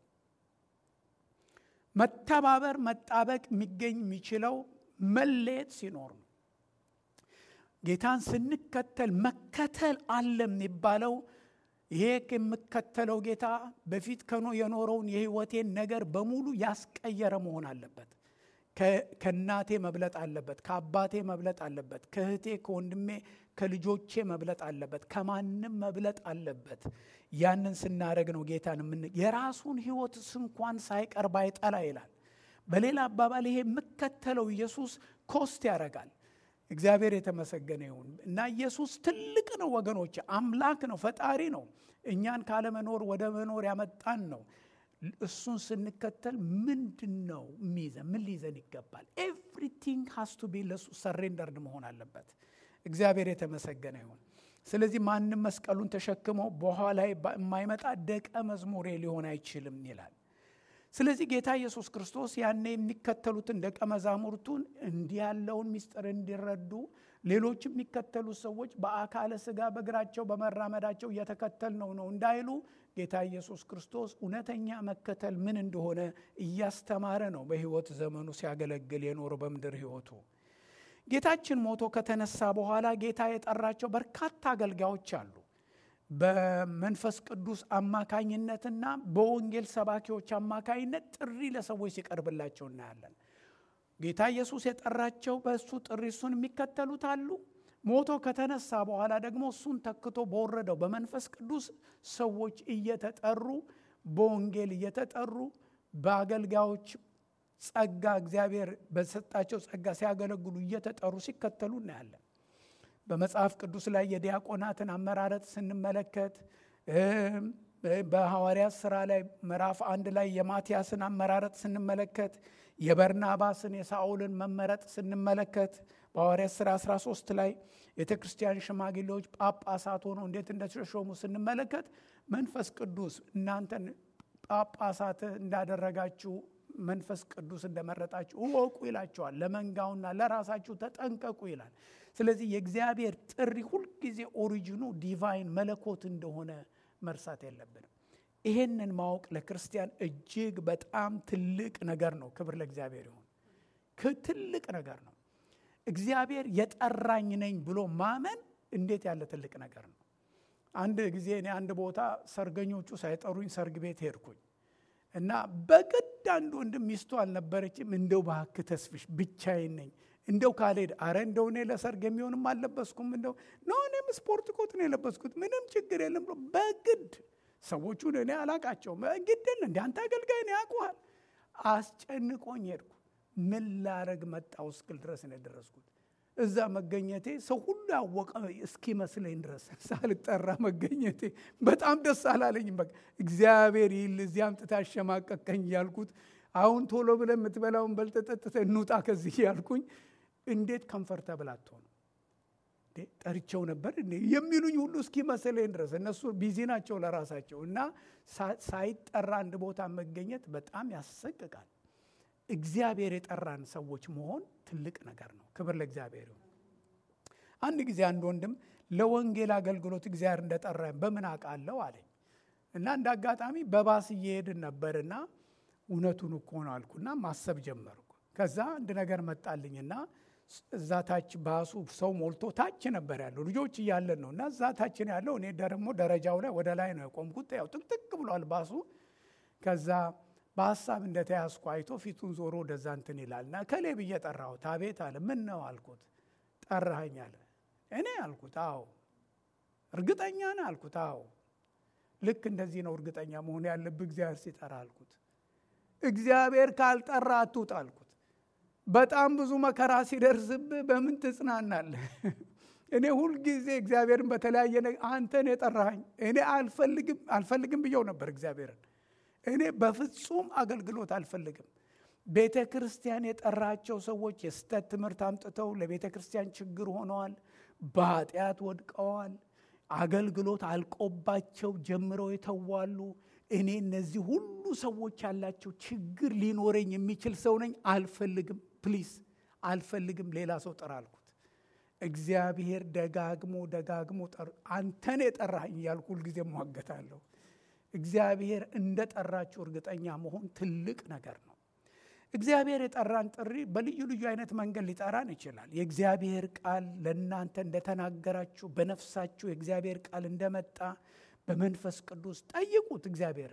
መተባበር መጣበቅ የሚገኝ የሚችለው መለየት ሲኖር ነው። ጌታን ስንከተል መከተል አለ የሚባለው ይሄ የምከተለው ጌታ በፊት ከኖ የኖረውን የሕይወቴን ነገር በሙሉ ያስቀየረ መሆን አለበት። ከእናቴ መብለጥ አለበት፣ ከአባቴ መብለጥ አለበት፣ ከእህቴ ከወንድሜ ከልጆቼ መብለጥ አለበት፣ ከማንም መብለጥ አለበት። ያንን ስናደረግ ነው ጌታን የምን የራሱን ሕይወት እንኳን ሳይቀር ባይጠላ ይላል። በሌላ አባባል ይሄ የምከተለው ኢየሱስ ኮስት ያደርጋል። እግዚአብሔር የተመሰገነ ይሁን እና ኢየሱስ ትልቅ ነው ወገኖች፣ አምላክ ነው፣ ፈጣሪ ነው። እኛን ካለመኖር ወደ መኖር ያመጣን ነው። እሱን ስንከተል ምንድን ነው የሚይዘን? ምን ሊይዘን ይገባል? ኤቭሪቲንግ ሃስ ቱ ቢ ለሱ ሰሬንደርድ መሆን አለበት። እግዚአብሔር የተመሰገነ ይሁን። ስለዚህ ማንም መስቀሉን ተሸክሞ በኋላ የማይመጣ ደቀ መዝሙሬ ሊሆን አይችልም ይላል። ስለዚህ ጌታ ኢየሱስ ክርስቶስ ያኔ የሚከተሉትን ደቀ መዛሙርቱን እንዲህ ያለውን ምስጢር እንዲረዱ ሌሎች የሚከተሉ ሰዎች በአካለ ሥጋ በእግራቸው በመራመዳቸው እየተከተል ነው ነው እንዳይሉ ጌታ ኢየሱስ ክርስቶስ እውነተኛ መከተል ምን እንደሆነ እያስተማረ ነው በሕይወት ዘመኑ ሲያገለግል የኖረው በምድር ሕይወቱ። ጌታችን ሞቶ ከተነሳ በኋላ ጌታ የጠራቸው በርካታ አገልጋዮች አሉ። በመንፈስ ቅዱስ አማካኝነትና በወንጌል ሰባኪዎች አማካኝነት ጥሪ ለሰዎች ሲቀርብላቸው እናያለን። ጌታ ኢየሱስ የጠራቸው በእሱ ጥሪ እሱን የሚከተሉት አሉ። ሞቶ ከተነሳ በኋላ ደግሞ እሱን ተክቶ በወረደው በመንፈስ ቅዱስ ሰዎች እየተጠሩ በወንጌል እየተጠሩ በአገልጋዮች ጸጋ እግዚአብሔር በሰጣቸው ጸጋ ሲያገለግሉ እየተጠሩ ሲከተሉ እናያለን። በመጽሐፍ ቅዱስ ላይ የዲያቆናትን አመራረጥ ስንመለከት በሐዋርያት ሥራ ላይ ምዕራፍ አንድ ላይ የማትያስን አመራረጥ ስንመለከት የበርናባስን የሳኦልን መመረጥ ስንመለከት በሐዋርያት ሥራ 13 ላይ ቤተ ክርስቲያን ሽማግሌዎች ጳጳሳት ሆነው እንዴት እንደተሾሙ ስንመለከት መንፈስ ቅዱስ እናንተን ጳጳሳት እንዳደረጋችሁ መንፈስ ቅዱስ እንደመረጣችሁ እወቁ ይላቸዋል። ለመንጋውና ለራሳችሁ ተጠንቀቁ ይላል። ስለዚህ የእግዚአብሔር ጥሪ ሁልጊዜ ኦሪጂኑ ዲቫይን መለኮት እንደሆነ መርሳት የለብንም። ይሄንን ማወቅ ለክርስቲያን እጅግ በጣም ትልቅ ነገር ነው። ክብር ለእግዚአብሔር ይሁን። ትልቅ ነገር ነው። እግዚአብሔር የጠራኝ ነኝ ብሎ ማመን እንዴት ያለ ትልቅ ነገር ነው። አንድ ጊዜ እኔ አንድ ቦታ ሰርገኞቹ ሳይጠሩኝ ሰርግ ቤት ሄድኩኝ እና በግድ አንድ ወንድም ሚስቱ አልነበረችም። እንደው እባክህ ተስፍሽ ብቻዬን ነኝ እንደው ካልሄድ አረ እንደው እኔ ለሰርግ የሚሆንም አልለበስኩም እንደው ኖ እኔም ስፖርት ኮት ነው የለበስኩት ምንም ችግር የለም ብሎ በግድ ሰዎቹን እኔ አላቃቸውም ግድል እንደ አንተ አገልጋይ ነው ያውቁሃል አስጨንቆኝ ሄድኩ ምን ላረግ መጣው እስክል ድረስ ነው የደረስኩት እዛ መገኘቴ ሰው ሁሉ ያወቀ እስኪመስለኝ ድረስ ሳልጠራ መገኘቴ በጣም ደስ አላለኝም በቃ እግዚአብሔር ይል እዚህ አምጥታ አሸማቀቀኝ እያልኩት አሁን ቶሎ ብለን የምትበላውን በልተህ ጠጥተህ እንውጣ ከዚህ ያልኩኝ እንዴት ከንፈርተብል አትሆንም ጠርቸው ነበር የሚሉኝ ሁሉ እስኪመስለኝ ድረስ እነሱ ቢዚ ናቸው ለራሳቸው እና ሳይጠራ አንድ ቦታ መገኘት በጣም ያሰቅቃል እግዚአብሔር የጠራን ሰዎች መሆን ትልቅ ነገር ነው ክብር ለእግዚአብሔር ይሁን አንድ ጊዜ አንድ ወንድም ለወንጌል አገልግሎት እግዚአብሔር እንደጠራኝ በምን አውቃለሁ አለኝ እና እንደ አጋጣሚ በባስ እየሄድን ነበርና እውነቱን እኮ ነው አልኩና ማሰብ ጀመርኩ ከዛ አንድ ነገር መጣልኝና እዛ ታች ባሱ ሰው ሞልቶ ታች ነበር ያለው ልጆች እያለን ነው እና እዛ ታች ነው ያለው እኔ ደግሞ ደረጃው ላይ ወደ ላይ ነው የቆምኩት ያው ጥቅጥቅ ብሏል ባሱ ከዛ በሀሳብ እንደተያዝኩ አይቶ ፊቱን ዞሮ ወደዛ እንትን ይላል እና ከሌ ብዬ ጠራሁት አቤት አለ ምን ነው አልኩት ጠራኸኝ አለ እኔ አልኩት አዎ እርግጠኛ ነህ አልኩት አዎ ልክ እንደዚህ ነው እርግጠኛ መሆን ያለብህ እግዚአብሔር ሲጠራ አልኩት እግዚአብሔር ካልጠራ አትውጥ አልኩት በጣም ብዙ መከራ ሲደርስብህ በምን ትጽናናለህ እኔ ሁልጊዜ እግዚአብሔርን በተለያየ አንተን የጠራኸኝ እኔ አልፈልግም አልፈልግም ብየው ነበር እግዚአብሔርን እኔ በፍጹም አገልግሎት አልፈልግም ቤተ ክርስቲያን የጠራቸው ሰዎች የስተት ትምህርት አምጥተው ለቤተ ክርስቲያን ችግር ሆነዋል በኃጢአት ወድቀዋል አገልግሎት አልቆባቸው ጀምረው የተዋሉ እኔ እነዚህ ሁሉ ሰዎች ያላቸው ችግር ሊኖረኝ የሚችል ሰው ነኝ አልፈልግም ፕሊስ አልፈልግም ሌላ ሰው ጥራ አልኩት እግዚአብሔር ደጋግሞ ደጋግሞ አንተን የጠራኝ እያልኩ ሁልጊዜ ሟገታለሁ እግዚአብሔር እንደ ጠራችሁ እርግጠኛ መሆን ትልቅ ነገር ነው እግዚአብሔር የጠራን ጥሪ በልዩ ልዩ አይነት መንገድ ሊጠራን ይችላል የእግዚአብሔር ቃል ለእናንተ እንደተናገራችሁ በነፍሳችሁ የእግዚአብሔር ቃል እንደመጣ በመንፈስ ቅዱስ ጠይቁት እግዚአብሔርን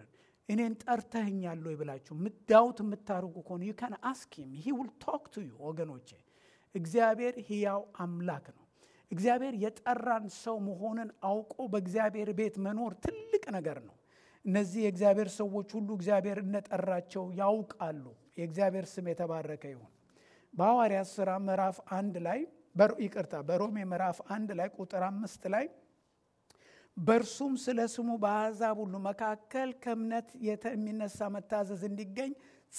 እኔን ጠርተህኛል ወይ ብላችሁ ምዳውት የምታደርጉ ከሆነ ዩ ካን አስክ ሂም ሂ ዊል ቶክ ቱ ዩ ወገኖቼ። እግዚአብሔር ሕያው አምላክ ነው። እግዚአብሔር የጠራን ሰው መሆንን አውቆ በእግዚአብሔር ቤት መኖር ትልቅ ነገር ነው። እነዚህ የእግዚአብሔር ሰዎች ሁሉ እግዚአብሔር እንደጠራቸው ያውቃሉ። የእግዚአብሔር ስም የተባረከ ይሁን። በሐዋርያት ሥራ ምዕራፍ አንድ ላይ ይቅርታ፣ በሮሜ ምዕራፍ አንድ ላይ ቁጥር አምስት ላይ በእርሱም ስለ ስሙ በአሕዛብ ሁሉ መካከል ከእምነት የሚነሳ መታዘዝ እንዲገኝ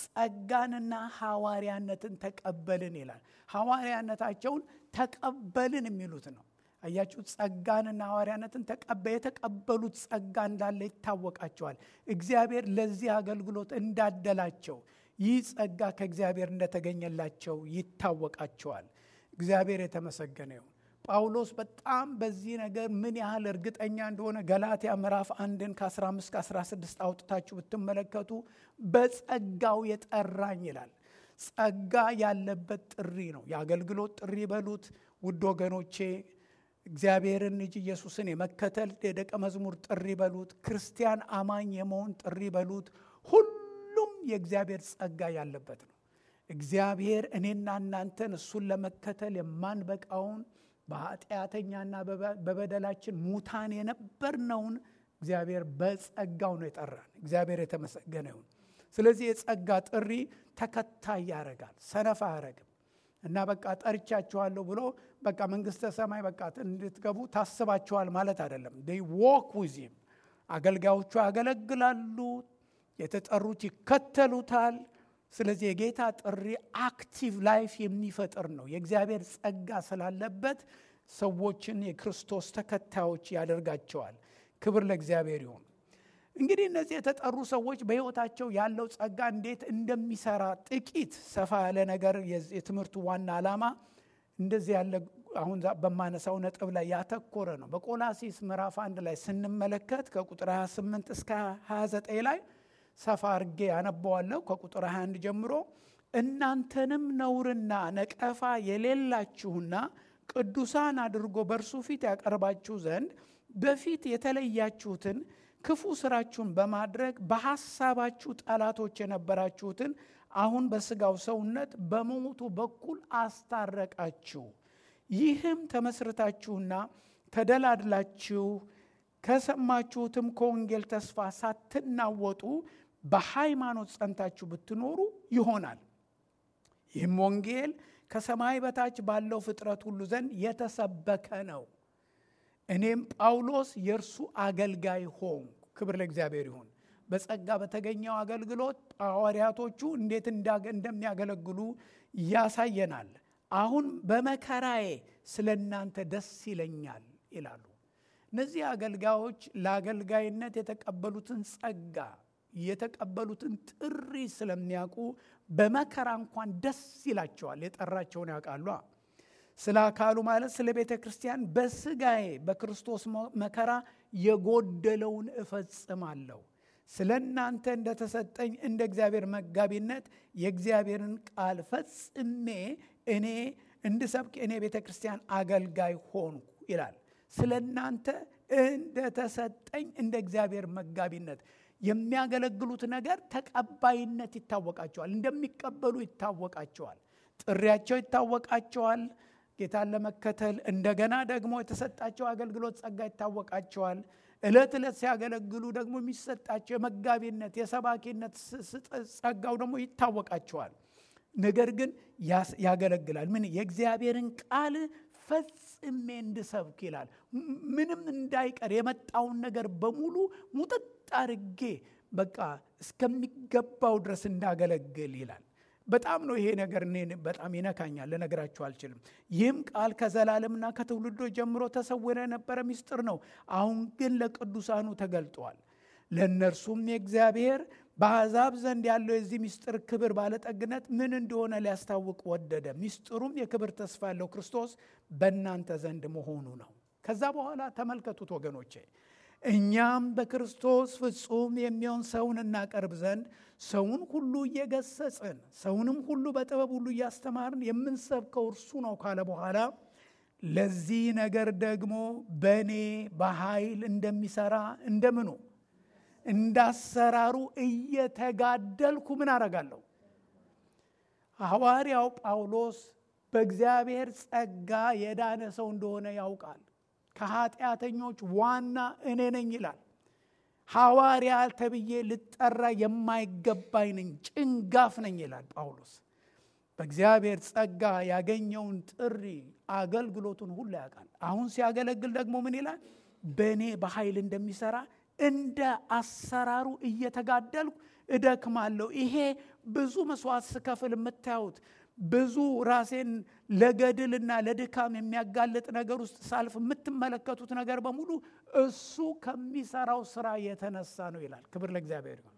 ጸጋንና ሐዋርያነትን ተቀበልን ይላል። ሐዋርያነታቸውን ተቀበልን የሚሉት ነው። አያችሁ፣ ጸጋንና ሐዋርያነትን የተቀበሉት ጸጋ እንዳለ ይታወቃቸዋል። እግዚአብሔር ለዚህ አገልግሎት እንዳደላቸው ይህ ጸጋ ከእግዚአብሔር እንደተገኘላቸው ይታወቃቸዋል። እግዚአብሔር የተመሰገነ ይሁን። ጳውሎስ በጣም በዚህ ነገር ምን ያህል እርግጠኛ እንደሆነ ገላትያ ምዕራፍ አንድን ከ15 ከ16 አውጥታችሁ ብትመለከቱ በጸጋው የጠራኝ ይላል። ጸጋ ያለበት ጥሪ ነው። የአገልግሎት ጥሪ በሉት ውድ ወገኖቼ፣ እግዚአብሔርን ልጅ ኢየሱስን የመከተል የደቀ መዝሙር ጥሪ በሉት፣ ክርስቲያን አማኝ የመሆን ጥሪ በሉት፣ ሁሉም የእግዚአብሔር ጸጋ ያለበት ነው። እግዚአብሔር እኔና እናንተን እሱን ለመከተል የማንበቃውን በኃጢአተኛና በበደላችን ሙታን የነበርነውን እግዚአብሔር በጸጋው ነው የጠራን። እግዚአብሔር የተመሰገነ ይሁን። ስለዚህ የጸጋ ጥሪ ተከታይ ያደርጋል፣ ሰነፍ አያረግም። እና በቃ ጠርቻችኋለሁ ብሎ በቃ መንግስተ ሰማይ በቃ እንድትገቡ ታስባችኋል ማለት አይደለም። ዎክ ዊዚም አገልጋዮቹ ያገለግላሉ፣ የተጠሩት ይከተሉታል። ስለዚህ የጌታ ጥሪ አክቲቭ ላይፍ የሚፈጥር ነው። የእግዚአብሔር ጸጋ ስላለበት ሰዎችን የክርስቶስ ተከታዮች ያደርጋቸዋል። ክብር ለእግዚአብሔር ይሁን። እንግዲህ እነዚህ የተጠሩ ሰዎች በሕይወታቸው ያለው ጸጋ እንዴት እንደሚሰራ ጥቂት ሰፋ ያለ ነገር የትምህርቱ ዋና ዓላማ እንደዚህ ያለ አሁን በማነሳው ነጥብ ላይ ያተኮረ ነው። በቆላሲስ ምዕራፍ አንድ ላይ ስንመለከት ከቁጥር 28 እስከ 29 ላይ ሰፋ አርጌ ያነበዋለሁ። ከቁጥር 21 ጀምሮ እናንተንም ነውርና ነቀፋ የሌላችሁና ቅዱሳን አድርጎ በእርሱ ፊት ያቀርባችሁ ዘንድ በፊት የተለያችሁትን ክፉ ስራችሁን በማድረግ በሐሳባችሁ ጠላቶች የነበራችሁትን አሁን በሥጋው ሰውነት በሞቱ በኩል አስታረቃችሁ። ይህም ተመስርታችሁና ተደላድላችሁ ከሰማችሁትም ከወንጌል ተስፋ ሳትናወጡ በሃይማኖት ጸንታችሁ ብትኖሩ ይሆናል። ይህም ወንጌል ከሰማይ በታች ባለው ፍጥረት ሁሉ ዘንድ የተሰበከ ነው። እኔም ጳውሎስ የእርሱ አገልጋይ ሆንኩ። ክብር ለእግዚአብሔር ይሁን። በጸጋ በተገኘው አገልግሎት ሐዋርያቶቹ እንዴት እንደሚያገለግሉ ያሳየናል። አሁን በመከራዬ ስለ እናንተ ደስ ይለኛል ይላሉ። እነዚህ አገልጋዮች ለአገልጋይነት የተቀበሉትን ጸጋ የተቀበሉትን ጥሪ ስለሚያውቁ በመከራ እንኳን ደስ ይላቸዋል። የጠራቸውን ያውቃሉ። ስለ አካሉ ማለት ስለ ቤተ ክርስቲያን በስጋዬ በክርስቶስ መከራ የጎደለውን እፈጽማለሁ። ስለ እናንተ እንደተሰጠኝ እንደ እግዚአብሔር መጋቢነት የእግዚአብሔርን ቃል ፈጽሜ እኔ እንድሰብክ እኔ ቤተ ክርስቲያን አገልጋይ ሆንኩ ይላል። ስለ እናንተ እንደተሰጠኝ እንደ እግዚአብሔር መጋቢነት የሚያገለግሉት ነገር ተቀባይነት ይታወቃቸዋል። እንደሚቀበሉ ይታወቃቸዋል። ጥሪያቸው ይታወቃቸዋል። ጌታን ለመከተል እንደገና ደግሞ የተሰጣቸው አገልግሎት ጸጋ ይታወቃቸዋል። ዕለት ዕለት ሲያገለግሉ ደግሞ የሚሰጣቸው የመጋቢነት የሰባኪነት ጸጋው ደግሞ ይታወቃቸዋል። ነገር ግን ያገለግላል። ምን የእግዚአብሔርን ቃል ፈጽሜ እንድሰብክ ይላል። ምንም እንዳይቀር የመጣውን ነገር በሙሉ ሙጥጥ አርጌ በቃ እስከሚገባው ድረስ እንዳገለግል ይላል። በጣም ነው ይሄ ነገር እኔ በጣም ይነካኛል፣ ልነግራችሁ አልችልም። ይህም ቃል ከዘላለምና ከትውልዶች ጀምሮ ተሰውሮ የነበረ ምስጢር ነው፣ አሁን ግን ለቅዱሳኑ ተገልጧል። ለእነርሱም የእግዚአብሔር በአሕዛብ ዘንድ ያለው የዚህ ምስጢር ክብር ባለጠግነት ምን እንደሆነ ሊያስታውቅ ወደደ። ምስጢሩም የክብር ተስፋ ያለው ክርስቶስ በእናንተ ዘንድ መሆኑ ነው። ከዛ በኋላ ተመልከቱት ወገኖቼ እኛም በክርስቶስ ፍጹም የሚሆን ሰውን እናቀርብ ዘንድ ሰውን ሁሉ እየገሰጽን ሰውንም ሁሉ በጥበብ ሁሉ እያስተማርን የምንሰብከው እርሱ ነው ካለ በኋላ ለዚህ ነገር ደግሞ በእኔ በኃይል እንደሚሰራ እንደምኑ እንዳሰራሩ እየተጋደልኩ ምን አረጋለሁ? ሐዋርያው ጳውሎስ በእግዚአብሔር ጸጋ የዳነ ሰው እንደሆነ ያውቃል። ከኃጢአተኞች ዋና እኔ ነኝ ይላል። ሐዋርያ ተብዬ ልጠራ የማይገባኝ ነኝ፣ ጭንጋፍ ነኝ ይላል ጳውሎስ። በእግዚአብሔር ጸጋ ያገኘውን ጥሪ አገልግሎቱን ሁሉ ያውቃል። አሁን ሲያገለግል ደግሞ ምን ይላል? በእኔ በኃይል እንደሚሰራ እንደ አሰራሩ እየተጋደልኩ እደክማለሁ። ይሄ ብዙ መስዋዕት ስከፍል የምታዩት ብዙ ራሴን ለገድልና ለድካም የሚያጋልጥ ነገር ውስጥ ሳልፍ የምትመለከቱት ነገር በሙሉ እሱ ከሚሰራው ስራ የተነሳ ነው ይላል። ክብር ለእግዚአብሔር ይሁን።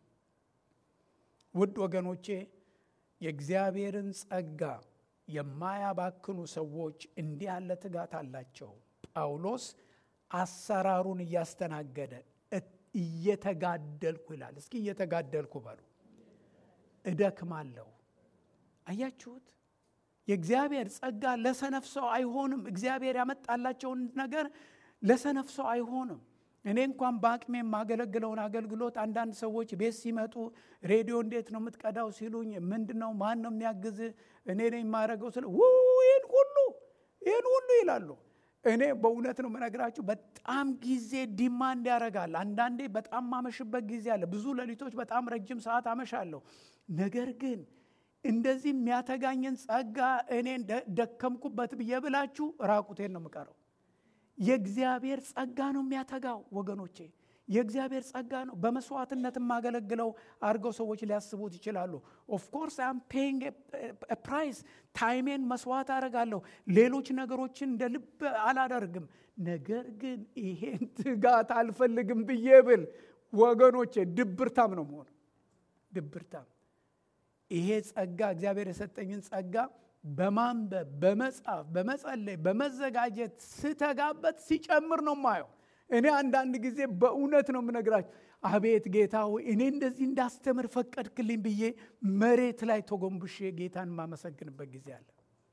ውድ ወገኖቼ የእግዚአብሔርን ጸጋ የማያባክኑ ሰዎች እንዲህ ያለ ትጋት አላቸው። ጳውሎስ አሰራሩን እያስተናገደ እየተጋደልኩ ይላል። እስኪ እየተጋደልኩ በሉ። እደክማለሁ። አያችሁት? የእግዚአብሔር ጸጋ ለሰነፍ ሰው አይሆንም። እግዚአብሔር ያመጣላቸውን ነገር ለሰነፍ ሰው አይሆንም። እኔ እንኳን በአቅሜ የማገለግለውን አገልግሎት አንዳንድ ሰዎች ቤት ሲመጡ ሬዲዮ እንዴት ነው የምትቀዳው ሲሉኝ፣ ምንድን ነው ማን ነው የሚያግዝ እኔ ነኝ የማደርገው ስለ ይህን ሁሉ ይህን ሁሉ ይላሉ። እኔ በእውነት ነው የምነግራችሁ፣ በጣም ጊዜ ዲማንድ ያደርጋል። አንዳንዴ በጣም ማመሽበት ጊዜ አለ። ብዙ ሌሊቶች በጣም ረጅም ሰዓት አመሻለሁ። ነገር ግን እንደዚህ የሚያተጋኝን ጸጋ እኔ ደከምኩበት ብዬ ብላችሁ ራቁቴን ነው የምቀረው። የእግዚአብሔር ጸጋ ነው የሚያተጋው ወገኖቼ፣ የእግዚአብሔር ጸጋ ነው። በመስዋዕትነት የማገለግለው አድርገው ሰዎች ሊያስቡት ይችላሉ። ኦፍኮርስ አም ፔይንግ ፕራይስ፣ ታይሜን መስዋዕት አደርጋለሁ። ሌሎች ነገሮችን እንደ ልብ አላደርግም። ነገር ግን ይሄን ትጋት አልፈልግም ብዬ ብል ወገኖቼ ድብርታም ነው መሆኑ ድብርታም ይሄ ጸጋ እግዚአብሔር የሰጠኝን ጸጋ በማንበብ በመጻፍ በመጸለይ በመዘጋጀት ስተጋበት ሲጨምር ነው ማየው። እኔ አንዳንድ ጊዜ በእውነት ነው የምነግራችሁ፣ አቤት ጌታ ሆይ እኔ እንደዚህ እንዳስተምር ፈቀድክልኝ ብዬ መሬት ላይ ተጎንብሼ ጌታን የማመሰግንበት ጊዜ አለ።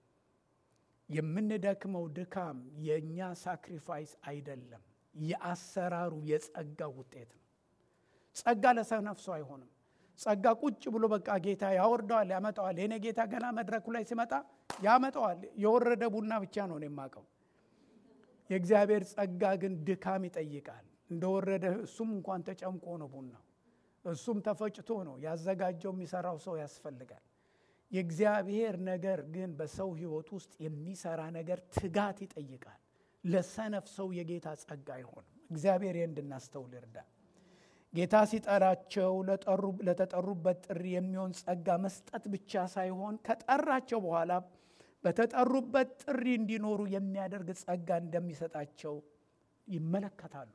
የምንደክመው ድካም የእኛ ሳክሪፋይስ አይደለም፣ የአሰራሩ የጸጋ ውጤት ነው። ጸጋ ለሰነፍ ሰው አይሆንም። ጸጋ ቁጭ ብሎ በቃ ጌታ ያወርደዋል፣ ያመጣዋል። የኔ ጌታ ገና መድረኩ ላይ ሲመጣ ያመጣዋል። የወረደ ቡና ብቻ ነው የማውቀው። የእግዚአብሔር ጸጋ ግን ድካም ይጠይቃል። እንደወረደ እሱም እንኳን ተጨምቆ ነው ቡናው፣ እሱም ተፈጭቶ ነው ያዘጋጀው። የሚሰራው ሰው ያስፈልጋል። የእግዚአብሔር ነገር ግን በሰው ሕይወት ውስጥ የሚሰራ ነገር ትጋት ይጠይቃል። ለሰነፍ ሰው የጌታ ጸጋ አይሆንም። እግዚአብሔር ይህን እንድናስተውል ይርዳል። ጌታ ሲጠራቸው ለተጠሩበት ጥሪ የሚሆን ጸጋ መስጠት ብቻ ሳይሆን ከጠራቸው በኋላ በተጠሩበት ጥሪ እንዲኖሩ የሚያደርግ ጸጋ እንደሚሰጣቸው ይመለከታሉ።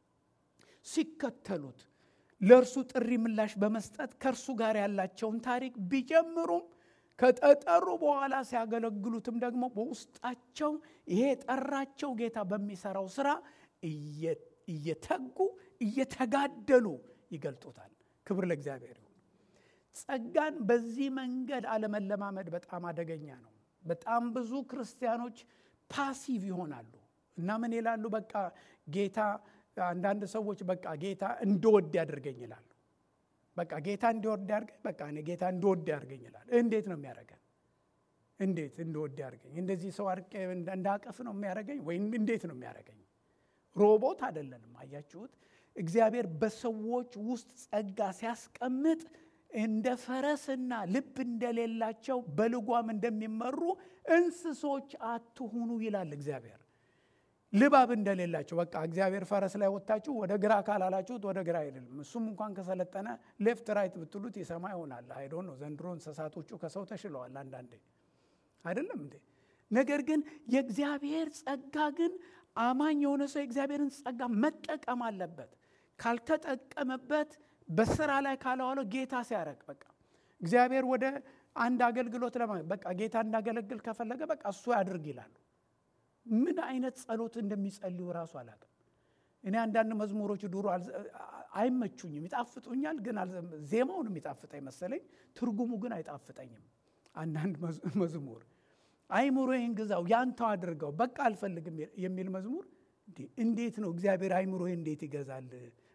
ሲከተሉት ለእርሱ ጥሪ ምላሽ በመስጠት ከእርሱ ጋር ያላቸውን ታሪክ ቢጀምሩም ከተጠሩ በኋላ ሲያገለግሉትም ደግሞ በውስጣቸው ይሄ የጠራቸው ጌታ በሚሰራው ስራ እየተጉ እየተጋደሉ ይገልጡታል። ክብር ለእግዚአብሔር ይሁን። ጸጋን በዚህ መንገድ አለመለማመድ በጣም አደገኛ ነው። በጣም ብዙ ክርስቲያኖች ፓሲቭ ይሆናሉ እና ምን ይላሉ? በቃ ጌታ አንዳንድ ሰዎች በቃ ጌታ እንድወድ ያደርገኝ ይላሉ። በቃ ጌታ እንዲወድ ያድርገኝ፣ በቃ እኔ ጌታ እንድወድ ያድርገኝ ይላል። እንዴት ነው የሚያደርገን? እንዴት እንድወድ ያድርገኝ? እንደዚህ ሰው አርቄ እንዳቀፍ ነው የሚያደርገኝ ወይም እንዴት ነው የሚያደርገኝ? ሮቦት አይደለንም። አያችሁት? እግዚአብሔር በሰዎች ውስጥ ጸጋ ሲያስቀምጥ እንደ ፈረስና ልብ እንደሌላቸው በልጓም እንደሚመሩ እንስሶች አትሁኑ ይላል እግዚአብሔር። ልባብ እንደሌላቸው በቃ እግዚአብሔር ፈረስ ላይ ወጥታችሁ ወደ ግራ ካላላችሁት ወደ ግራ አይደለም። እሱም እንኳን ከሰለጠነ ሌፍት ራይት ብትሉት የሰማ ይሆናል። አይዶ ነው። ዘንድሮ እንስሳቶቹ ከሰው ተሽለዋል አንዳንዴ አይደለም እንዴ? ነገር ግን የእግዚአብሔር ጸጋ ግን አማኝ የሆነ ሰው የእግዚአብሔርን ጸጋ መጠቀም አለበት። ካልተጠቀመበት በስራ ላይ ካለዋለው ጌታ ሲያረግ በቃ እግዚአብሔር ወደ አንድ አገልግሎት ለማ በቃ ጌታ እንዳገለግል ከፈለገ በቃ እሱ ያድርግ ይላሉ። ምን አይነት ጸሎት እንደሚጸልዩ ራሱ አላውቅም። እኔ አንዳንድ መዝሙሮች ድሮ አይመቹኝም፣ ይጣፍጡኛል፣ ግን ዜማውን የሚጣፍጠኝ መሰለኝ፣ ትርጉሙ ግን አይጣፍጠኝም። አንዳንድ መዝሙር አይምሮዬን ግዛው ያንተው አድርገው በቃ አልፈልግም የሚል መዝሙር እንዴት ነው እግዚአብሔር አይምሮዬ እንዴት ይገዛል?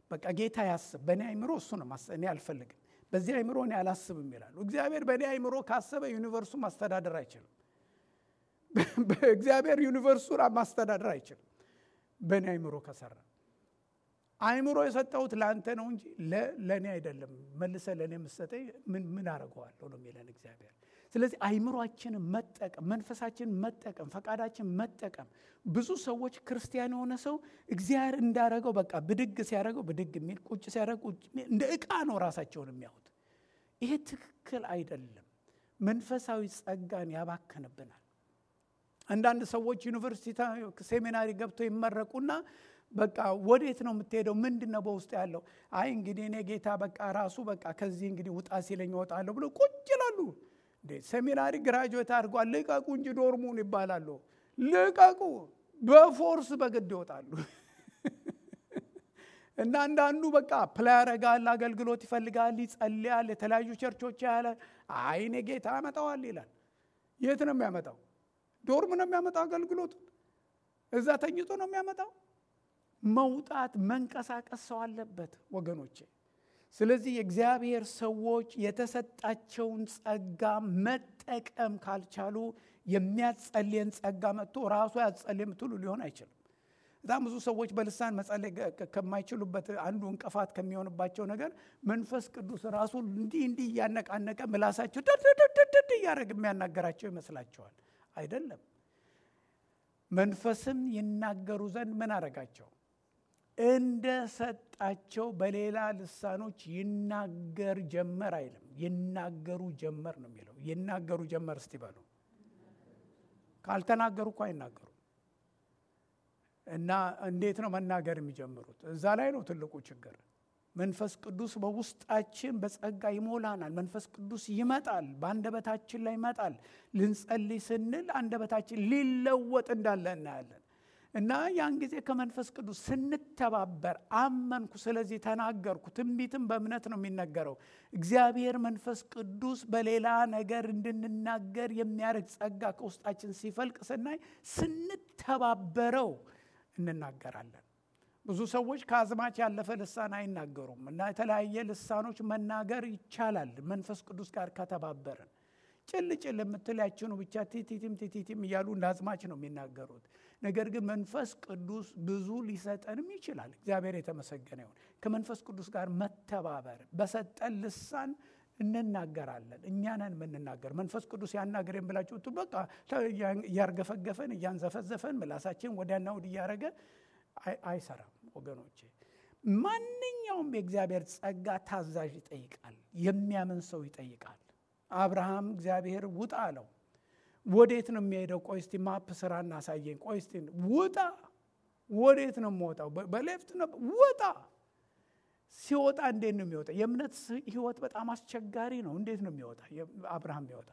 በቃ ጌታ ያስብ። በእኔ አይምሮ እሱ ነው እኔ አልፈልግም፣ በዚህ አይምሮ እኔ አላስብም ይላሉ። እግዚአብሔር በእኔ አይምሮ ካሰበ ዩኒቨርሱ ማስተዳደር አይችልም። እግዚአብሔር ዩኒቨርሱን ማስተዳደር አይችልም በእኔ አይምሮ ከሰራ። አይምሮ የሰጠሁት ለአንተ ነው እንጂ ለእኔ አይደለም። መልሰ ለእኔ የምትሰጠኝ ምን አደርገዋለሁ ነው የሚለን እግዚአብሔር። ስለዚህ አይምሯችንን መጠቀም፣ መንፈሳችንን መጠቀም፣ ፈቃዳችን መጠቀም። ብዙ ሰዎች ክርስቲያን የሆነ ሰው እግዚአብሔር እንዳረገው በቃ ብድግ ሲያደረገው ብድግ የሚል ቁጭ ሲያደረግ ቁጭ እንደ ዕቃ ነው ራሳቸውን የሚያዩት። ይሄ ትክክል አይደለም። መንፈሳዊ ጸጋን ያባከንብናል። አንዳንድ ሰዎች ዩኒቨርሲቲ ሴሚናሪ ገብተው ይመረቁና በቃ ወዴት ነው የምትሄደው? ምንድን ነው በውስጥ ያለው? አይ እንግዲህ እኔ ጌታ በቃ ራሱ በቃ ከዚህ እንግዲህ ውጣ ሲለኝ እወጣለሁ ብሎ ቁጭ ይላሉ። ሴሚናሪ ግራጁዌት አድርጓል፣ ልቀቁ እንጂ ዶርሙን ይባላሉ። ልቀቁ፣ በፎርስ በግድ ይወጣሉ። እና አንዳንዱ በቃ ፕላይ ያረጋል፣ አገልግሎት ይፈልጋል፣ ይጸልያል፣ የተለያዩ ቸርቾች ያለ አይ እኔ ጌታ ያመጣዋል ይላል። የት ነው የሚያመጣው? ዶርም ነው የሚያመጣው አገልግሎቱ? እዛ ተኝቶ ነው የሚያመጣው? መውጣት መንቀሳቀስ ሰው አለበት ወገኖቼ። ስለዚህ የእግዚአብሔር ሰዎች የተሰጣቸውን ጸጋ መጠቀም ካልቻሉ የሚያጸልየን ጸጋ መጥቶ ራሱ ያጸልይ የምትሉ ሊሆን አይችልም። በጣም ብዙ ሰዎች በልሳን መጸለይ ከማይችሉበት አንዱ እንቅፋት ከሚሆንባቸው ነገር መንፈስ ቅዱስ ራሱ እንዲህ እንዲህ እያነቃነቀ ምላሳቸው ድድድድድ እያደረግ የሚያናገራቸው ይመስላቸዋል። አይደለም። መንፈስም ይናገሩ ዘንድ ምን አረጋቸው? እንደ ሰጣቸው በሌላ ልሳኖች ይናገር ጀመር አይልም፣ ይናገሩ ጀመር ነው የሚለው። ይናገሩ ጀመር እስቲ በሉ። ካልተናገሩ እኮ አይናገሩ እና እንዴት ነው መናገር የሚጀምሩት? እዛ ላይ ነው ትልቁ ችግር። መንፈስ ቅዱስ በውስጣችን በጸጋ ይሞላናል። መንፈስ ቅዱስ ይመጣል፣ በአንደበታችን ላይ ይመጣል። ልንጸልይ ስንል አንደበታችን ሊለወጥ እንዳለ እናያለን። እና ያን ጊዜ ከመንፈስ ቅዱስ ስንተባበር አመንኩ፣ ስለዚህ ተናገርኩ። ትንቢትም በእምነት ነው የሚነገረው። እግዚአብሔር መንፈስ ቅዱስ በሌላ ነገር እንድንናገር የሚያደርግ ጸጋ ከውስጣችን ሲፈልቅ ስናይ ስንተባበረው እንናገራለን። ብዙ ሰዎች ከአዝማች ያለፈ ልሳን አይናገሩም እና የተለያየ ልሳኖች መናገር ይቻላል መንፈስ ቅዱስ ጋር ከተባበርን። ጭል ጭል የምትል ያችኑ ብቻ ቲቲቲም ቲቲቲም እያሉ እንደ አዝማች ነው የሚናገሩት። ነገር ግን መንፈስ ቅዱስ ብዙ ሊሰጠንም ይችላል። እግዚአብሔር የተመሰገነ ይሁን። ከመንፈስ ቅዱስ ጋር መተባበር በሰጠን ልሳን እንናገራለን። እኛ ነን የምንናገር። መንፈስ ቅዱስ ያናገረን ብላችሁ በቃ እያርገፈገፈን እያንዘፈዘፈን ምላሳችን ወዲያና ወዲህ እያደረገ አይሰራም ወገኖቼ። ማንኛውም የእግዚአብሔር ጸጋ ታዛዥ ይጠይቃል። የሚያምን ሰው ይጠይቃል። አብርሃም እግዚአብሔር ውጣ አለው። ወዴት ነው የሚሄደው? ቆይ እስቲ ማፕ ስራ እናሳየኝ። ቆይ እስቲ ውጣ። ወዴት ነው የምወጣው? በሌፍት ነው ውጣ። ሲወጣ እንዴት ነው የሚወጣ? የእምነት ህይወት በጣም አስቸጋሪ ነው። እንዴት ነው የሚወጣ? አብርሃም የሚወጣ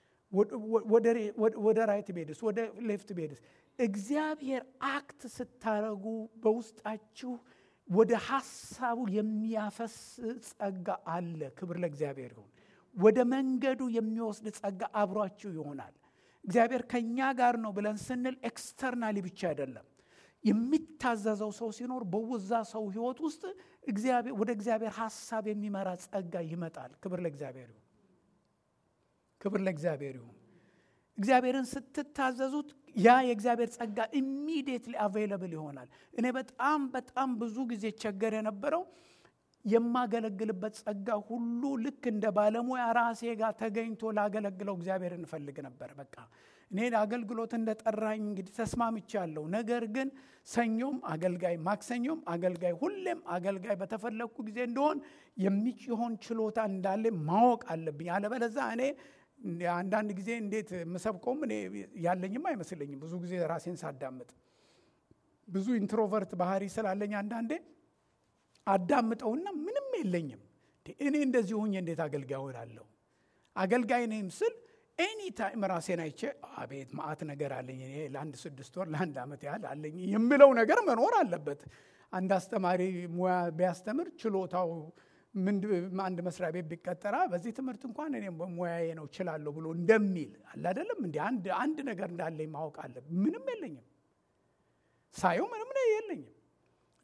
ወደ ራይት ቤድስ ወደ ሌፍት ቤድስ? እግዚአብሔር አክት ስታረጉ በውስጣችሁ ወደ ሀሳቡ የሚያፈስ ጸጋ አለ። ክብር ለእግዚአብሔር ይሁን። ወደ መንገዱ የሚወስድ ጸጋ አብሯችሁ ይሆናል። እግዚአብሔር ከእኛ ጋር ነው ብለን ስንል ኤክስተርናሊ ብቻ አይደለም። የሚታዘዘው ሰው ሲኖር በውዛ ሰው ህይወት ውስጥ ወደ እግዚአብሔር ሀሳብ የሚመራ ጸጋ ይመጣል። ክብር ለእግዚአብሔር ይሁን። ክብር ለእግዚአብሔር ይሁን። እግዚአብሔርን ስትታዘዙት ያ የእግዚአብሔር ጸጋ ኢሚዲየትሊ አቬይለብል ይሆናል። እኔ በጣም በጣም ብዙ ጊዜ ቸገር የነበረው የማገለግልበት ጸጋ ሁሉ ልክ እንደ ባለሙያ ራሴ ጋር ተገኝቶ ላገለግለው እግዚአብሔር እንፈልግ ነበር። በቃ እኔ አገልግሎት እንደጠራኝ እንግዲህ ተስማምቻለሁ። ነገር ግን ሰኞም አገልጋይ፣ ማክሰኞም አገልጋይ፣ ሁሌም አገልጋይ በተፈለግኩ ጊዜ እንደሆን የሚሆን ችሎታ እንዳለ ማወቅ አለብኝ። አለበለዛ እኔ አንዳንድ ጊዜ እንዴት የምሰብከውም እኔ ያለኝም አይመስለኝም። ብዙ ጊዜ ራሴን ሳዳምጥ ብዙ ኢንትሮቨርት ባህሪ ስላለኝ አንዳንዴ አዳምጠውና ምንም የለኝም። እኔ እንደዚህ ሆኜ እንዴት አገልጋይ ሆናለሁ? አገልጋይ ነኝ ስል ኤኒ ታይም ራሴን አይቼ አቤት ማአት ነገር አለኝ እኔ ለአንድ ስድስት ወር ለአንድ ዓመት ያህል አለኝ የምለው ነገር መኖር አለበት። አንድ አስተማሪ ሙያ ቢያስተምር ችሎታው አንድ መስሪያ ቤት ቢቀጠራ በዚህ ትምህርት እንኳን እኔ ሙያዬ ነው ችላለሁ ብሎ እንደሚል አለ አይደለም። እንዲ አንድ ነገር እንዳለኝ ማወቅ አለ። ምንም የለኝም። ሳየው ምንም ነው የለኝም።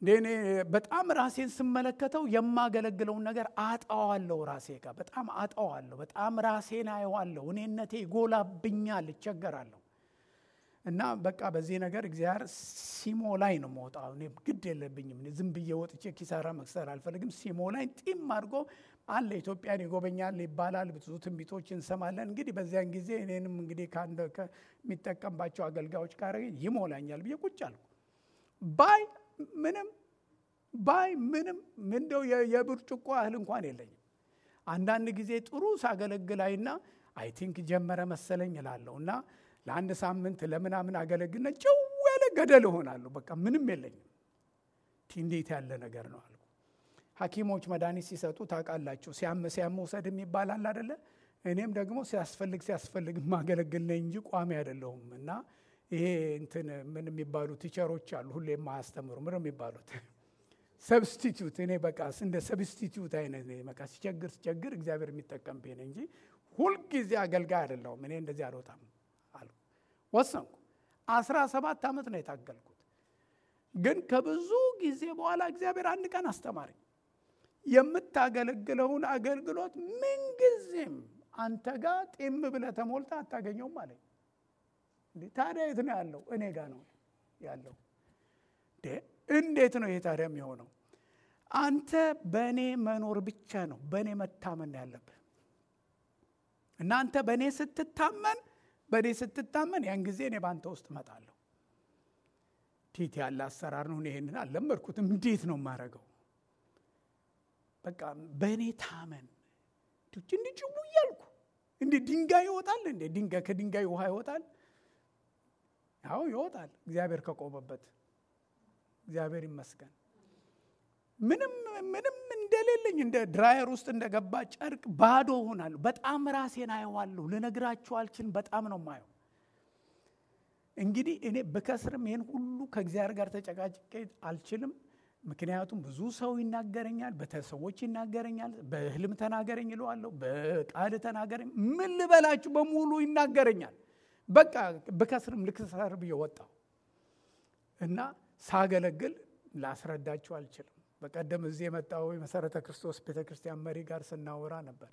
እኔ በጣም ራሴን ስመለከተው የማገለግለውን ነገር አጣዋለሁ። ራሴ ጋር በጣም አጣዋለሁ። በጣም ራሴን አየዋለሁ። እኔነቴ ይጎላብኛል፣ እቸገራለሁ። እና በቃ በዚህ ነገር እግዚአብሔር ሲሞ ላይ ነው መውጣው። እኔ ግድ የለብኝም። ዝም ብዬ ወጥቼ ኪሳራ መክሰር አልፈልግም። ሲሞ ላይ ጢም አድርጎ አለ ኢትዮጵያን ይጎበኛል ይባላል። ብዙ ትንቢቶች እንሰማለን። እንግዲህ በዚያን ጊዜ እኔንም እንግዲህ ከአንድ ከሚጠቀምባቸው አገልጋዮች ጋር ይሞላኛል ብዬ ቁጭ አልኩ። ባይ ምንም ባይ ምንም እንደው የብርጭቆ ያህል እንኳን የለኝም። አንዳንድ ጊዜ ጥሩ ሳገለግላይና አይ ቲንክ ጀመረ መሰለኝ እላለሁ እና ለአንድ ሳምንት ለምናምን አገለግልና ጭው ያለ ገደል እሆናለሁ። በቃ ምንም የለኝም። እንዴት ያለ ነገር ነው አልኩ። ሐኪሞች መድኃኒት ሲሰጡ ታውቃላችሁ፣ ሲያም ሲያም መውሰድ ይባላል አደለ? እኔም ደግሞ ሲያስፈልግ ሲያስፈልግ ማገለግል ነኝ እንጂ ቋሚ አይደለሁም። እና ይሄ እንትን ምን የሚባሉ ቲቸሮች አሉ ሁሌ የማያስተምሩ ምን የሚባሉት ሰብስቲቱት። እኔ በቃ እንደ ሰብስቲቱት አይነት በቃ ሲቸግር ሲቸግር እግዚአብሔር የሚጠቀምብኝ እንጂ ሁልጊዜ አገልጋይ አይደለሁም። እኔ እንደዚህ አልወጣም አልኩ፣ ወሰንኩ። አስራ ሰባት ዓመት ነው የታገልኩት። ግን ከብዙ ጊዜ በኋላ እግዚአብሔር አንድ ቀን አስተማረኝ። የምታገለግለውን አገልግሎት ምንጊዜም አንተ ጋር ጢም ብለህ ተሞልተህ አታገኘውም አለኝ። ታዲያ የት ነው ያለው? እኔ ጋር ነው ያለው። እንዴት ነው ይሄ ታዲያ የሚሆነው? አንተ በእኔ መኖር ብቻ ነው በእኔ መታመን ያለብህ። እናንተ በእኔ ስትታመን በእኔ ስትታመን ያን ጊዜ እኔ በአንተ ውስጥ እመጣለሁ። ቲት ያለ አሰራር ነው። ይሄንን አልለመድኩትም። እንዴት ነው የማደርገው? በቃ በእኔ ታመን እንዲህ ጭቡ እያልኩ እንዲህ ድንጋይ ይወጣል እንዴ? ድንጋይ ከድንጋይ ውሃ ይወጣል? አዎ ይወጣል፣ እግዚአብሔር ከቆመበት። እግዚአብሔር ይመስገን። ምንም ምንም እንደሌለኝ እንደ ድራየር ውስጥ እንደገባ ጨርቅ ባዶ ሆናለሁ። በጣም ራሴን አየዋለሁ። ልነግራችሁ አልችልም። በጣም ነው ማየው። እንግዲህ እኔ ብከስርም ይህን ሁሉ ከእግዚአብሔር ጋር ተጨቃጭቄ አልችልም። ምክንያቱም ብዙ ሰው ይናገረኛል፣ በሰዎች ይናገረኛል። በህልም ተናገረኝ እለዋለሁ፣ በቃል ተናገረኝ፣ ምን ልበላችሁ በሙሉ ይናገረኛል። በቃ ብከስርም ልክሰር ብዬ ወጣሁ እና ሳገለግል ላስረዳችሁ አልችልም። በቀደም እዚህ የመጣው የመሰረተ ክርስቶስ ቤተ ክርስቲያን መሪ ጋር ስናወራ ነበር።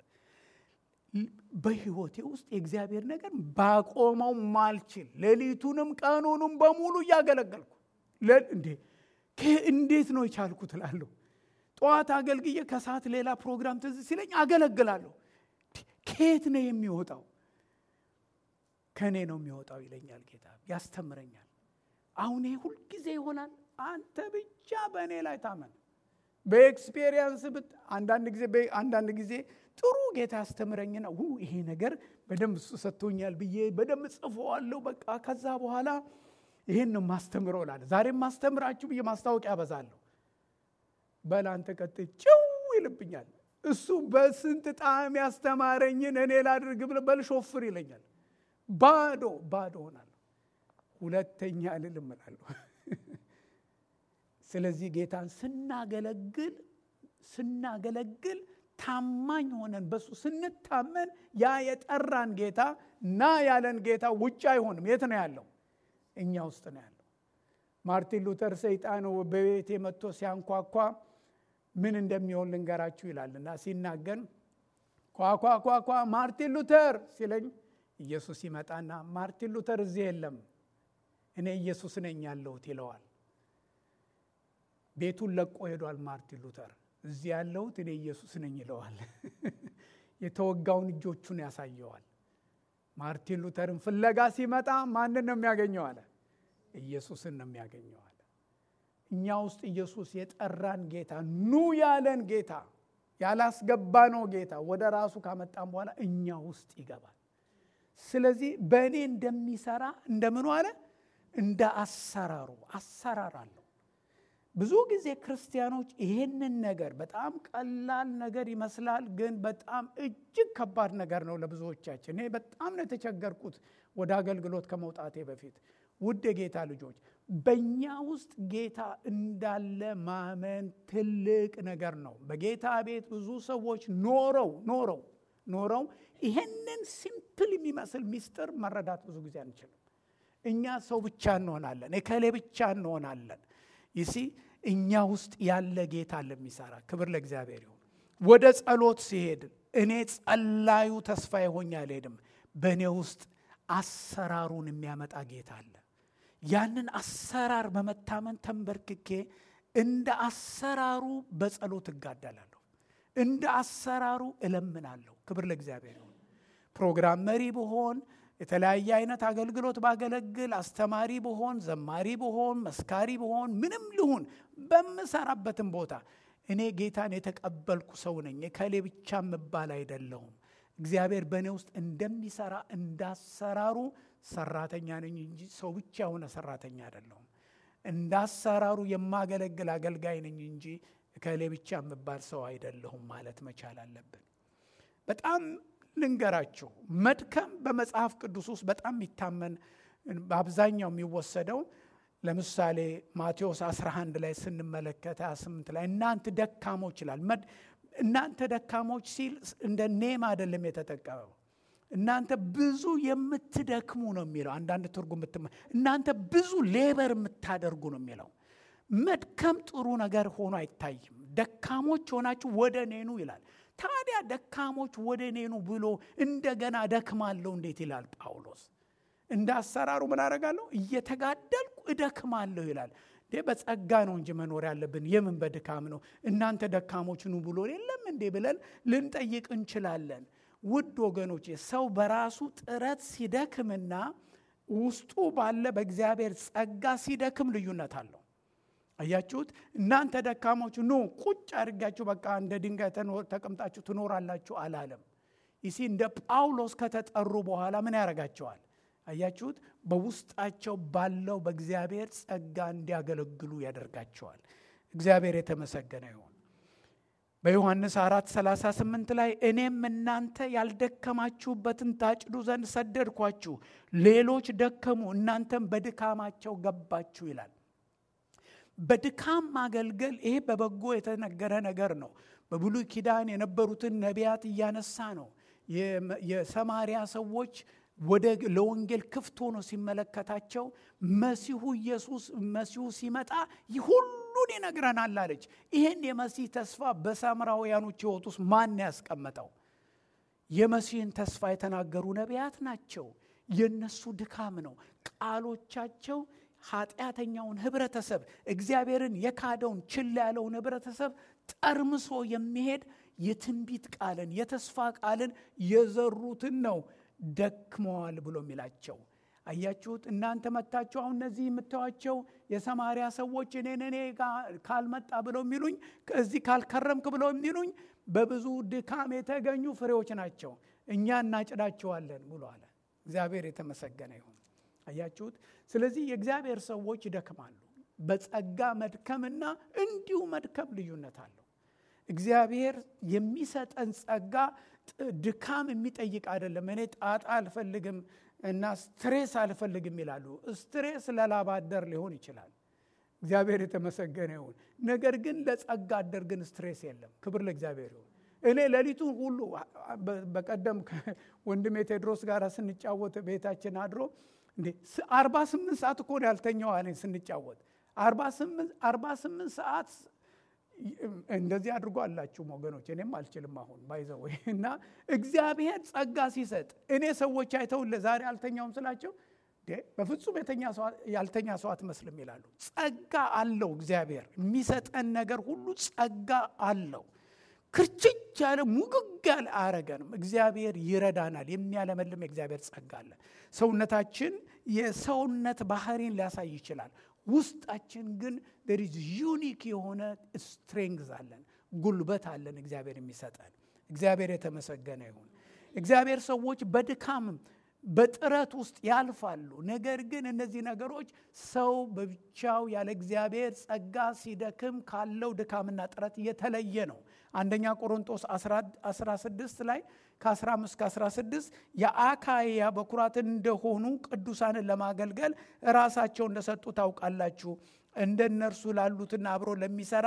በህይወቴ ውስጥ የእግዚአብሔር ነገር ባቆመው ማልችል ሌሊቱንም ቀኑንም በሙሉ እያገለገልኩ እንዴ እንዴት ነው የቻልኩት እላለሁ። ጠዋት አገልግዬ ከሰዓት ሌላ ፕሮግራም ትዝ ሲለኝ አገለግላለሁ። ከየት ነው የሚወጣው? ከእኔ ነው የሚወጣው ይለኛል ጌታ፣ ያስተምረኛል። አሁን ይሄ ሁልጊዜ ይሆናል። አንተ ብቻ በእኔ ላይ ታመን። በኤክስፔሪየንስ ብት አንዳንድ ጊዜ አንዳንድ ጊዜ ጥሩ ጌታ ያስተምረኝና ይሄ ነገር በደንብ እሱ ሰጥቶኛል ብዬ በደንብ ጽፎዋለሁ። በቃ ከዛ በኋላ ይህን ነው ማስተምረው ላለ ዛሬም ማስተምራችሁ ብዬ ማስታወቂያ ያበዛለሁ። በል አንተ ቀጥል፣ ጭው ይልብኛል። እሱ በስንት ጣዕም ያስተማረኝን እኔ ላድርግ ብለ በል ሾፍር ይለኛል። ባዶ ባዶ ሆናለሁ። ሁለተኛ እልል እላለሁ። ስለዚህ ጌታን ስናገለግል ስናገለግል ታማኝ ሆነን በሱ ስንታመን ያ የጠራን ጌታ ና ያለን ጌታ ውጭ አይሆንም። የት ነው ያለው? እኛ ውስጥ ነው ያለው። ማርቲን ሉተር ሰይጣን በቤቴ መጥቶ ሲያንኳኳ ምን እንደሚሆን ልንገራችሁ ይላል እና ሲናገር ኳኳኳኳ ማርቲን ሉተር ሲለኝ ኢየሱስ ይመጣና ማርቲን ሉተር እዚህ የለም እኔ ኢየሱስ ነኝ ያለሁት ይለዋል። ቤቱን ለቆ ሄዷል ማርቲን ሉተር። እዚህ ያለሁት እኔ ኢየሱስ ነኝ ይለዋል። የተወጋውን እጆቹን ያሳየዋል። ማርቲን ሉተርን ፍለጋ ሲመጣ ማንን ነው የሚያገኘው አለ? ኢየሱስን ነው የሚያገኘው አለ። እኛ ውስጥ ኢየሱስ የጠራን ጌታ ኑ ያለን ጌታ ያላስገባነው ጌታ ወደ ራሱ ካመጣን በኋላ እኛ ውስጥ ይገባል። ስለዚህ በእኔ እንደሚሰራ እንደምኑ አለ እንደ አሰራሩ አሰራር አለው። ብዙ ጊዜ ክርስቲያኖች ይሄንን ነገር በጣም ቀላል ነገር ይመስላል፣ ግን በጣም እጅግ ከባድ ነገር ነው ለብዙዎቻችን። እኔ በጣም ነው የተቸገርኩት ወደ አገልግሎት ከመውጣቴ በፊት። ውድ የጌታ ልጆች በእኛ ውስጥ ጌታ እንዳለ ማመን ትልቅ ነገር ነው። በጌታ ቤት ብዙ ሰዎች ኖረው ኖረው ኖረው ይሄንን ሲምፕል የሚመስል ሚስጥር መረዳት ብዙ ጊዜ አንችልም። እኛ ሰው ብቻ እንሆናለን፣ እከሌ ብቻ እንሆናለን። ይሲ እኛ ውስጥ ያለ ጌታ ለሚሰራ ክብር ለእግዚአብሔር ይሁን። ወደ ጸሎት ሲሄድ እኔ ጸላዩ ተስፋ የሆኝ አልሄድም። በእኔ ውስጥ አሰራሩን የሚያመጣ ጌታ አለ። ያንን አሰራር በመታመን ተንበርክኬ እንደ አሰራሩ በጸሎት እጋደላለሁ። እንደ አሰራሩ እለምናለሁ። ክብር ለእግዚአብሔር ይሁን። ፕሮግራም መሪ ብሆን የተለያየ አይነት አገልግሎት ባገለግል፣ አስተማሪ ብሆን፣ ዘማሪ ብሆን፣ መስካሪ ብሆን፣ ምንም ልሁን በምሰራበትም ቦታ እኔ ጌታን የተቀበልኩ ሰው ነኝ። ከሌ ብቻ የምባል አይደለሁም። እግዚአብሔር በእኔ ውስጥ እንደሚሰራ እንዳሰራሩ ሰራተኛ ነኝ እንጂ ሰው ብቻ የሆነ ሰራተኛ አይደለሁም። እንዳሰራሩ የማገለግል አገልጋይ ነኝ እንጂ ከሌ ብቻ የምባል ሰው አይደለሁም ማለት መቻል አለብን። በጣም ልንገራችሁ፣ መድከም በመጽሐፍ ቅዱስ ውስጥ በጣም የሚታመን በአብዛኛው የሚወሰደው ለምሳሌ ማቴዎስ 11 ላይ ስንመለከት 28 ላይ እናንተ ደካሞች ይላል። እናንተ ደካሞች ሲል እንደ ኔም አይደለም የተጠቀመው። እናንተ ብዙ የምትደክሙ ነው የሚለው። አንዳንድ ትርጉም እናንተ ብዙ ሌበር የምታደርጉ ነው የሚለው። መድከም ጥሩ ነገር ሆኖ አይታይም። ደካሞች ሆናችሁ ወደ እኔኑ ይላል። ታዲያ ደካሞች ወደ እኔኑ ብሎ እንደገና ደክማለሁ እንዴት ይላል ጳውሎስ? እንደ አሰራሩ ምን አደርጋለሁ? እየተጋደልኩ እደክማለሁ ይላል። በጸጋ ነው እንጂ መኖር ያለብን የምን በድካም ነው? እናንተ ደካሞች ኑ ብሎ የለም እንዴ ብለን ልንጠይቅ እንችላለን። ውድ ወገኖቼ ሰው በራሱ ጥረት ሲደክምና ውስጡ ባለ በእግዚአብሔር ጸጋ ሲደክም ልዩነት አለው። አያችሁት? እናንተ ደካሞች ኑ ቁጭ አድርጋችሁ በቃ እንደ ድንጋይ ተቀምጣችሁ ትኖራላችሁ አላለም። ይሲ እንደ ጳውሎስ ከተጠሩ በኋላ ምን ያደርጋቸዋል? አያችሁት? በውስጣቸው ባለው በእግዚአብሔር ጸጋ እንዲያገለግሉ ያደርጋቸዋል። እግዚአብሔር የተመሰገነ ይሁን። በዮሐንስ 4 38 ላይ እኔም እናንተ ያልደከማችሁበትን ታጭዱ ዘንድ ሰደድኳችሁ፣ ሌሎች ደከሙ፣ እናንተም በድካማቸው ገባችሁ ይላል። በድካም ማገልገል ይሄ በበጎ የተነገረ ነገር ነው። በብሉይ ኪዳን የነበሩትን ነቢያት እያነሳ ነው። የሰማሪያ ሰዎች ወደ ለወንጌል ክፍት ሆኖ ሲመለከታቸው መሲሁ ኢየሱስ መሲሁ ሲመጣ ሁሉን ይነግረናል አለች። ይህን የመሲህ ተስፋ በሳምራውያኖች ሕይወት ውስጥ ማን ያስቀመጠው? የመሲህን ተስፋ የተናገሩ ነቢያት ናቸው። የነሱ ድካም ነው። ቃሎቻቸው ኃጢአተኛውን ህብረተሰብ እግዚአብሔርን የካደውን ችላ ያለውን ህብረተሰብ ጠርምሶ የሚሄድ የትንቢት ቃልን የተስፋ ቃልን የዘሩትን ነው ደክመዋል ብሎ የሚላቸው አያችሁት። እናንተ መታችሁ አሁን እነዚህ የምታዩቸው የሰማሪያ ሰዎች እኔን እኔ ካልመጣ ብለው የሚሉኝ እዚህ ካልከረምክ ብለው የሚሉኝ በብዙ ድካም የተገኙ ፍሬዎች ናቸው። እኛ እናጭዳቸዋለን ብሎ አለ። እግዚአብሔር የተመሰገነ ይሁን። አያችሁት። ስለዚህ የእግዚአብሔር ሰዎች ይደክማሉ። በጸጋ መድከምና እንዲሁ መድከም ልዩነት አለው። እግዚአብሔር የሚሰጠን ጸጋ ድካም የሚጠይቅ አይደለም። እኔ ጣጣ አልፈልግም እና ስትሬስ አልፈልግም ይላሉ። ስትሬስ ለላብ አደር ሊሆን ይችላል። እግዚአብሔር የተመሰገነ ይሁን። ነገር ግን ለጸጋ አደር ግን ስትሬስ የለም። ክብር ለእግዚአብሔር ይሁን። እኔ ሌሊቱን ሁሉ በቀደም ወንድሜ ቴድሮስ ጋር ስንጫወት ቤታችን አድሮ እንዴ አርባ ስምንት ሰዓት እኮ ያልተኛው አለኝ ስንጫወት አርባ ስምንት ሰዓት እንደዚህ አድርጎ አላችሁ ወገኖች። እኔም አልችልም አሁን ባይዘው እና እግዚአብሔር ጸጋ ሲሰጥ እኔ ሰዎች አይተውን ለዛሬ አልተኛውም ስላቸው በፍጹም ያልተኛ ሰው አትመስልም ይላሉ። ጸጋ አለው እግዚአብሔር የሚሰጠን ነገር ሁሉ ጸጋ አለው። ክርችች ያለ ሙግግ ያለ አያረገንም። እግዚአብሔር ይረዳናል። የሚያለመልም የእግዚአብሔር ጸጋ አለ። ሰውነታችን የሰውነት ባህሪን ሊያሳይ ይችላል። ውስጣችን ግን ዴር ኢዝ ዩኒክ የሆነ ስትሬንግዝ አለን፣ ጉልበት አለን እግዚአብሔር የሚሰጠን። እግዚአብሔር የተመሰገነ ይሁን። እግዚአብሔር ሰዎች በድካምም በጥረት ውስጥ ያልፋሉ። ነገር ግን እነዚህ ነገሮች ሰው በብቻው ያለ እግዚአብሔር ጸጋ ሲደክም ካለው ድካምና ጥረት የተለየ ነው። አንደኛ ቆሮንጦስ 16 ላይ ከ15 እስከ 16 የአካያ በኩራትን እንደሆኑ ቅዱሳንን ለማገልገል ራሳቸው እንደሰጡ ታውቃላችሁ። እንደ እነርሱ ላሉትና አብሮ ለሚሰራ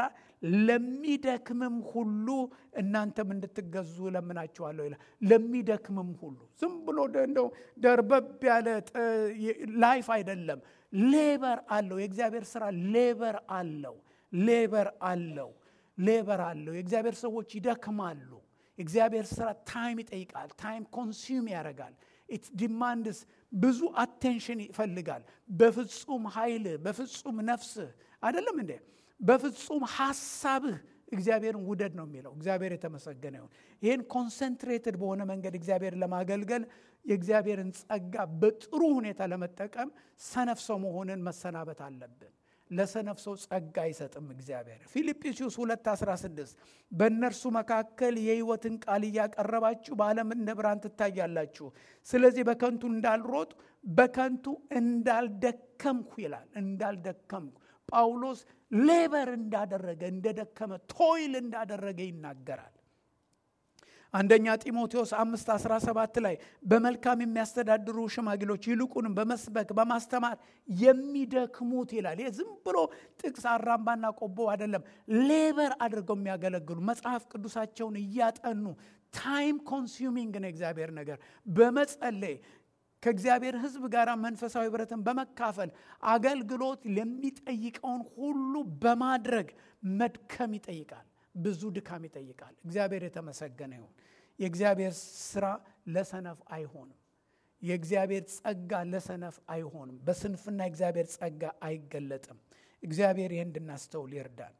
ለሚደክምም ሁሉ እናንተም እንድትገዙ ለምናችኋለሁ ይላል። ለሚደክምም ሁሉ ዝም ብሎ እንደው ደርበብ ያለ ላይፍ አይደለም። ሌበር አለው። የእግዚአብሔር ስራ ሌበር አለው። ሌበር አለው ሌበር አለው የእግዚአብሔር ሰዎች ይደክማሉ የእግዚአብሔር ስራ ታይም ይጠይቃል ታይም ኮንሱም ያደርጋል ኢት ዲማንድስ ብዙ አቴንሽን ይፈልጋል በፍጹም ኃይልህ በፍጹም ነፍስህ አይደለም እንዴ በፍጹም ሀሳብህ እግዚአብሔርን ውደድ ነው የሚለው እግዚአብሔር የተመሰገነ ይሁን ይህን ኮንሰንትሬትድ በሆነ መንገድ እግዚአብሔር ለማገልገል የእግዚአብሔርን ጸጋ በጥሩ ሁኔታ ለመጠቀም ሰነፍ ሰው መሆንን መሰናበት አለብን ለሰነፍ ሰው ጸጋ አይሰጥም እግዚአብሔር ፊልጵስዩስ 216 በእነርሱ መካከል የህይወትን ቃል እያቀረባችሁ በዓለም እንደ ብርሃን ትታያላችሁ ስለዚህ በከንቱ እንዳልሮጥ በከንቱ እንዳልደከምኩ ይላል እንዳልደከምኩ ጳውሎስ ሌበር እንዳደረገ እንደደከመ ቶይል እንዳደረገ ይናገራል አንደኛ ጢሞቴዎስ 5 17 ላይ በመልካም የሚያስተዳድሩ ሽማግሎች ይልቁንም በመስበክ በማስተማር የሚደክሙት ይላል ይህ ዝም ብሎ ጥቅስ አራምባና ቆቦ አይደለም ሌበር አድርገው የሚያገለግሉ መጽሐፍ ቅዱሳቸውን እያጠኑ ታይም ኮንሱሚንግ ነው እግዚአብሔር ነገር በመጸለይ ከእግዚአብሔር ህዝብ ጋር መንፈሳዊ ህብረትን በመካፈል አገልግሎት ለሚጠይቀውን ሁሉ በማድረግ መድከም ይጠይቃል ብዙ ድካም ይጠይቃል እግዚአብሔር የተመሰገነ ይሁን የእግዚአብሔር ስራ ለሰነፍ አይሆንም የእግዚአብሔር ጸጋ ለሰነፍ አይሆንም በስንፍና የእግዚአብሔር ጸጋ አይገለጥም እግዚአብሔር ይህ እንድናስተውል ይርዳል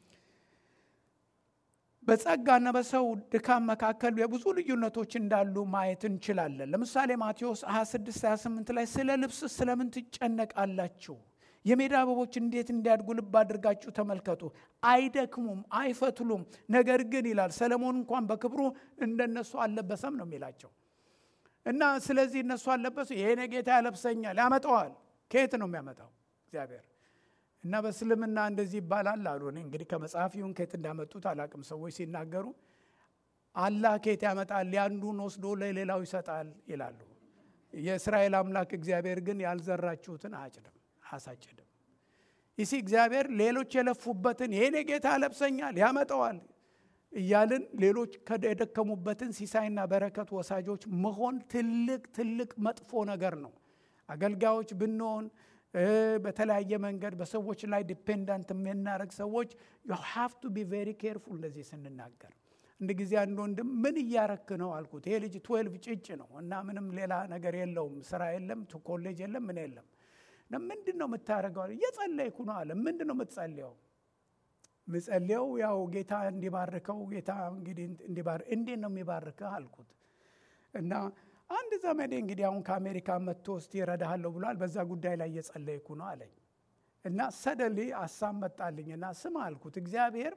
በጸጋና በሰው ድካም መካከል የብዙ ልዩነቶች እንዳሉ ማየት እንችላለን ለምሳሌ ማቴዎስ 26 28 ላይ ስለ ልብስ ስለምን ትጨነቃላችሁ የሜዳ አበቦች እንዴት እንዲያድጉ ልብ አድርጋችሁ ተመልከቱ አይደክሙም አይፈትሉም ነገር ግን ይላል ሰለሞን እንኳን በክብሩ እንደነሱ አልለበሰም ነው የሚላቸው እና ስለዚህ እነሱ አልለበሱ ይሄኔ ጌታ ያለብሰኛል ያመጣዋል ከየት ነው የሚያመጣው እግዚአብሔር እና በእስልምና እንደዚህ ይባላል አሉ እኔ እንግዲህ ከመጽሐፍ ይሁን ከየት እንዳመጡት አላቅም ሰዎች ሲናገሩ አላህ ከየት ያመጣል ያንዱን ወስዶ ለሌላው ይሰጣል ይላሉ የእስራኤል አምላክ እግዚአብሔር ግን ያልዘራችሁትን አያጭድም አያሳጭድም ይሲ እግዚአብሔር ሌሎች የለፉበትን ይሄኔ ጌታ ያለብሰኛል ያመጠዋል እያልን ሌሎች የደከሙበትን ሲሳይና በረከት ወሳጆች መሆን ትልቅ ትልቅ መጥፎ ነገር ነው አገልጋዮች ብንሆን በተለያየ መንገድ በሰዎች ላይ ዲፔንዳንት የምናደረግ ሰዎች ዩ ሃቭ ቱ ቢ ቬሪ ኬርፉል እንደዚህ ስንናገር እንድ ጊዜ አንድ ወንድም ምን እያረክ ነው አልኩት ይሄ ልጅ ትዌልቭ ጭጭ ነው እና ምንም ሌላ ነገር የለውም ስራ የለም ኮሌጅ የለም ምን የለም ምንድን ነው የምታደረገው እየጸለይኩ ነው አለ ምንድን ነው የምትጸልየው ምጸልየው ያው ጌታ እንዲባርከው ጌታ እንግዲህ እንዲባር እንዴት ነው የሚባርከህ አልኩት እና አንድ ዘመዴ እንግዲህ አሁን ከአሜሪካ መጥቶ እስቲ ይረዳሃለሁ ብሏል በዛ ጉዳይ ላይ እየጸለይኩ ነው አለኝ እና ሰደሊ አሳብ መጣልኝ እና ስም አልኩት እግዚአብሔር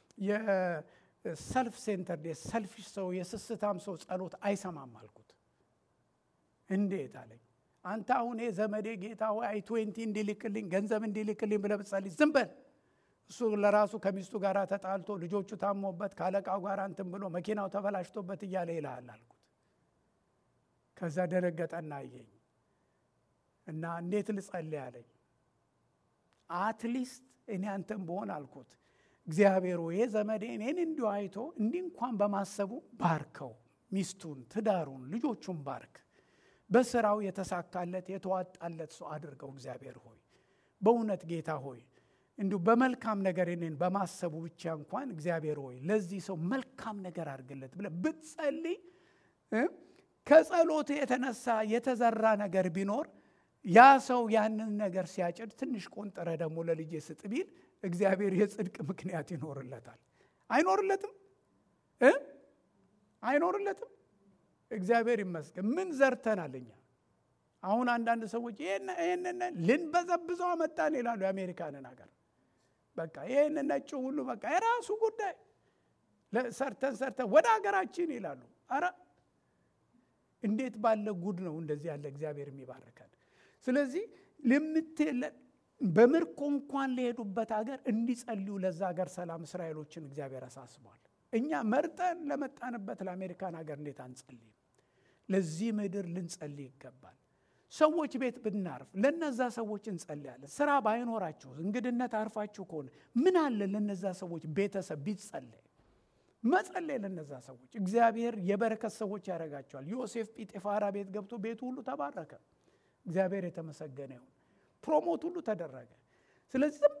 የሰልፍ ሴንተር የሰልፊሽ ሰው የስስታም ሰው ጸሎት አይሰማም አልኩት እንዴት አለኝ አንተ አሁን ዘመዴ ጌታ ሆይ አይ ትዌንቲ እንዲልክልኝ ገንዘብ እንዲልክልኝ ብለህ ብትጸልይ ዝም በል እሱ ለራሱ ከሚስቱ ጋር ተጣልቶ ልጆቹ ታሞበት ከአለቃው ጋር እንትን ብሎ መኪናው ተበላሽቶበት እያለ ይልሃል አልኩት ከዛ ደነገጠና አየኝ እና እንዴት ልጸልይ አለኝ አትሊስት እኔ አንተን በሆን አልኩት እግዚአብሔር ይሄ ዘመዴ እኔን እንዲሁ አይቶ እንዲህ እንኳን በማሰቡ ባርከው ሚስቱን ትዳሩን ልጆቹን ባርክ በስራው የተሳካለት የተዋጣለት ሰው አድርገው እግዚአብሔር ሆይ በእውነት ጌታ ሆይ እንዲሁ በመልካም ነገር እኔን በማሰቡ ብቻ እንኳን እግዚአብሔር ሆይ ለዚህ ሰው መልካም ነገር አድርግለት ብለ ብትጸልይ ከጸሎት የተነሳ የተዘራ ነገር ቢኖር ያ ሰው ያንን ነገር ሲያጭድ ትንሽ ቆንጠረ ደግሞ ለልጄ ስጥ ቢል እግዚአብሔር የጽድቅ ምክንያት ይኖርለታል አይኖርለትም አይኖርለትም እግዚአብሔር ይመስገን ምን ዘርተናል እኛ አሁን አንዳንድ ሰዎች ይህንን ልንበዘብዘው አመጣን ይላሉ የአሜሪካንን ሀገር በቃ ይህን ነጭ ሁሉ በቃ የራሱ ጉዳይ ሰርተን ሰርተን ወደ ሀገራችን ይላሉ አረ እንዴት ባለ ጉድ ነው እንደዚህ ያለ እግዚአብሔር የሚባርከን ስለዚህ ልምትለን በምርኮ እንኳን ለሄዱበት ሀገር እንዲጸልዩ ለዛ ሀገር ሰላም እስራኤሎችን እግዚአብሔር አሳስቧል እኛ መርጠን ለመጣንበት ለአሜሪካን ሀገር እንዴት አንጸልይም ለዚህ ምድር ልንጸልይ ይገባል ሰዎች ቤት ብናርፍ ለነዛ ሰዎች እንጸልያለን ስራ ባይኖራችሁ እንግድነት አርፋችሁ ከሆነ ምን አለ ለነዛ ሰዎች ቤተሰብ ቢጸለይ መጸለይ ለነዛ ሰዎች እግዚአብሔር የበረከት ሰዎች ያደርጋቸዋል ዮሴፍ ጲጤፋራ ቤት ገብቶ ቤቱ ሁሉ ተባረከ እግዚአብሔር የተመሰገነ ይሁን ፕሮሞት ሁሉ ተደረገ ስለዚህ ዝም ብለን ቁጭ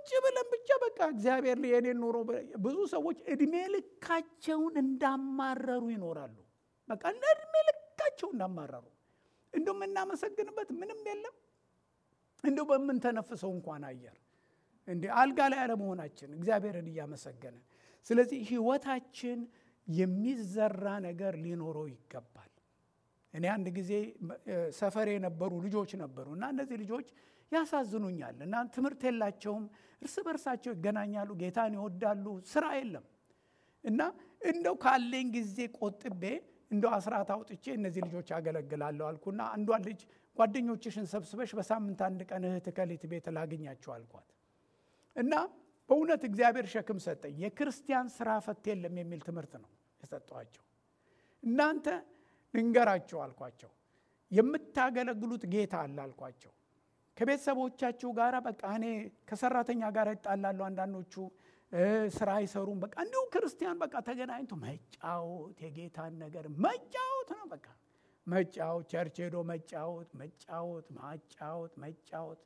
ቁጭ ብለን ብቻ በቃ እግዚአብሔር የኔን ኑሮ ብዙ ሰዎች እድሜ ልካቸውን እንዳማረሩ ይኖራሉ። በቃ እንደ እድሜ ልካቸው እንዳማረሩ እንደው የምናመሰግንበት ምንም የለም። እንደው በምንተነፍሰው እንኳን አየር እንዲ አልጋ ላይ አለመሆናችን እግዚአብሔርን እያመሰገንን ስለዚህ ህይወታችን የሚዘራ ነገር ሊኖረው ይገባል። እኔ አንድ ጊዜ ሰፈር የነበሩ ልጆች ነበሩ እና እነዚህ ልጆች ያሳዝኑኛል እና ትምህርት የላቸውም፣ እርስ በርሳቸው ይገናኛሉ፣ ጌታን ይወዳሉ፣ ስራ የለም እና እንደው ካለኝ ጊዜ ቆጥቤ እንደው አስራት አውጥቼ እነዚህ ልጆች አገለግላለሁ አልኩና አንዷን ልጅ ጓደኞችሽን ሰብስበሽ በሳምንት አንድ ቀን እህት ከሊት ቤት ላግኛቸው አልኳት እና በእውነት እግዚአብሔር ሸክም ሰጠኝ። የክርስቲያን ስራ ፈት የለም የሚል ትምህርት ነው የሰጠኋቸው። እናንተ ልንገራቸው አልኳቸው፣ የምታገለግሉት ጌታ አለ አልኳቸው። ከቤተሰቦቻችሁ ጋር በቃ እኔ ከሰራተኛ ጋር ይጣላሉ፣ አንዳንዶቹ ስራ አይሰሩም። በቃ እንዲሁ ክርስቲያን በቃ ተገናኝቶ መጫወት የጌታን ነገር መጫወት ነው። በቃ መጫወት፣ ቸርች ሄዶ መጫወት፣ መጫወት፣ ማጫወት፣ መጫወት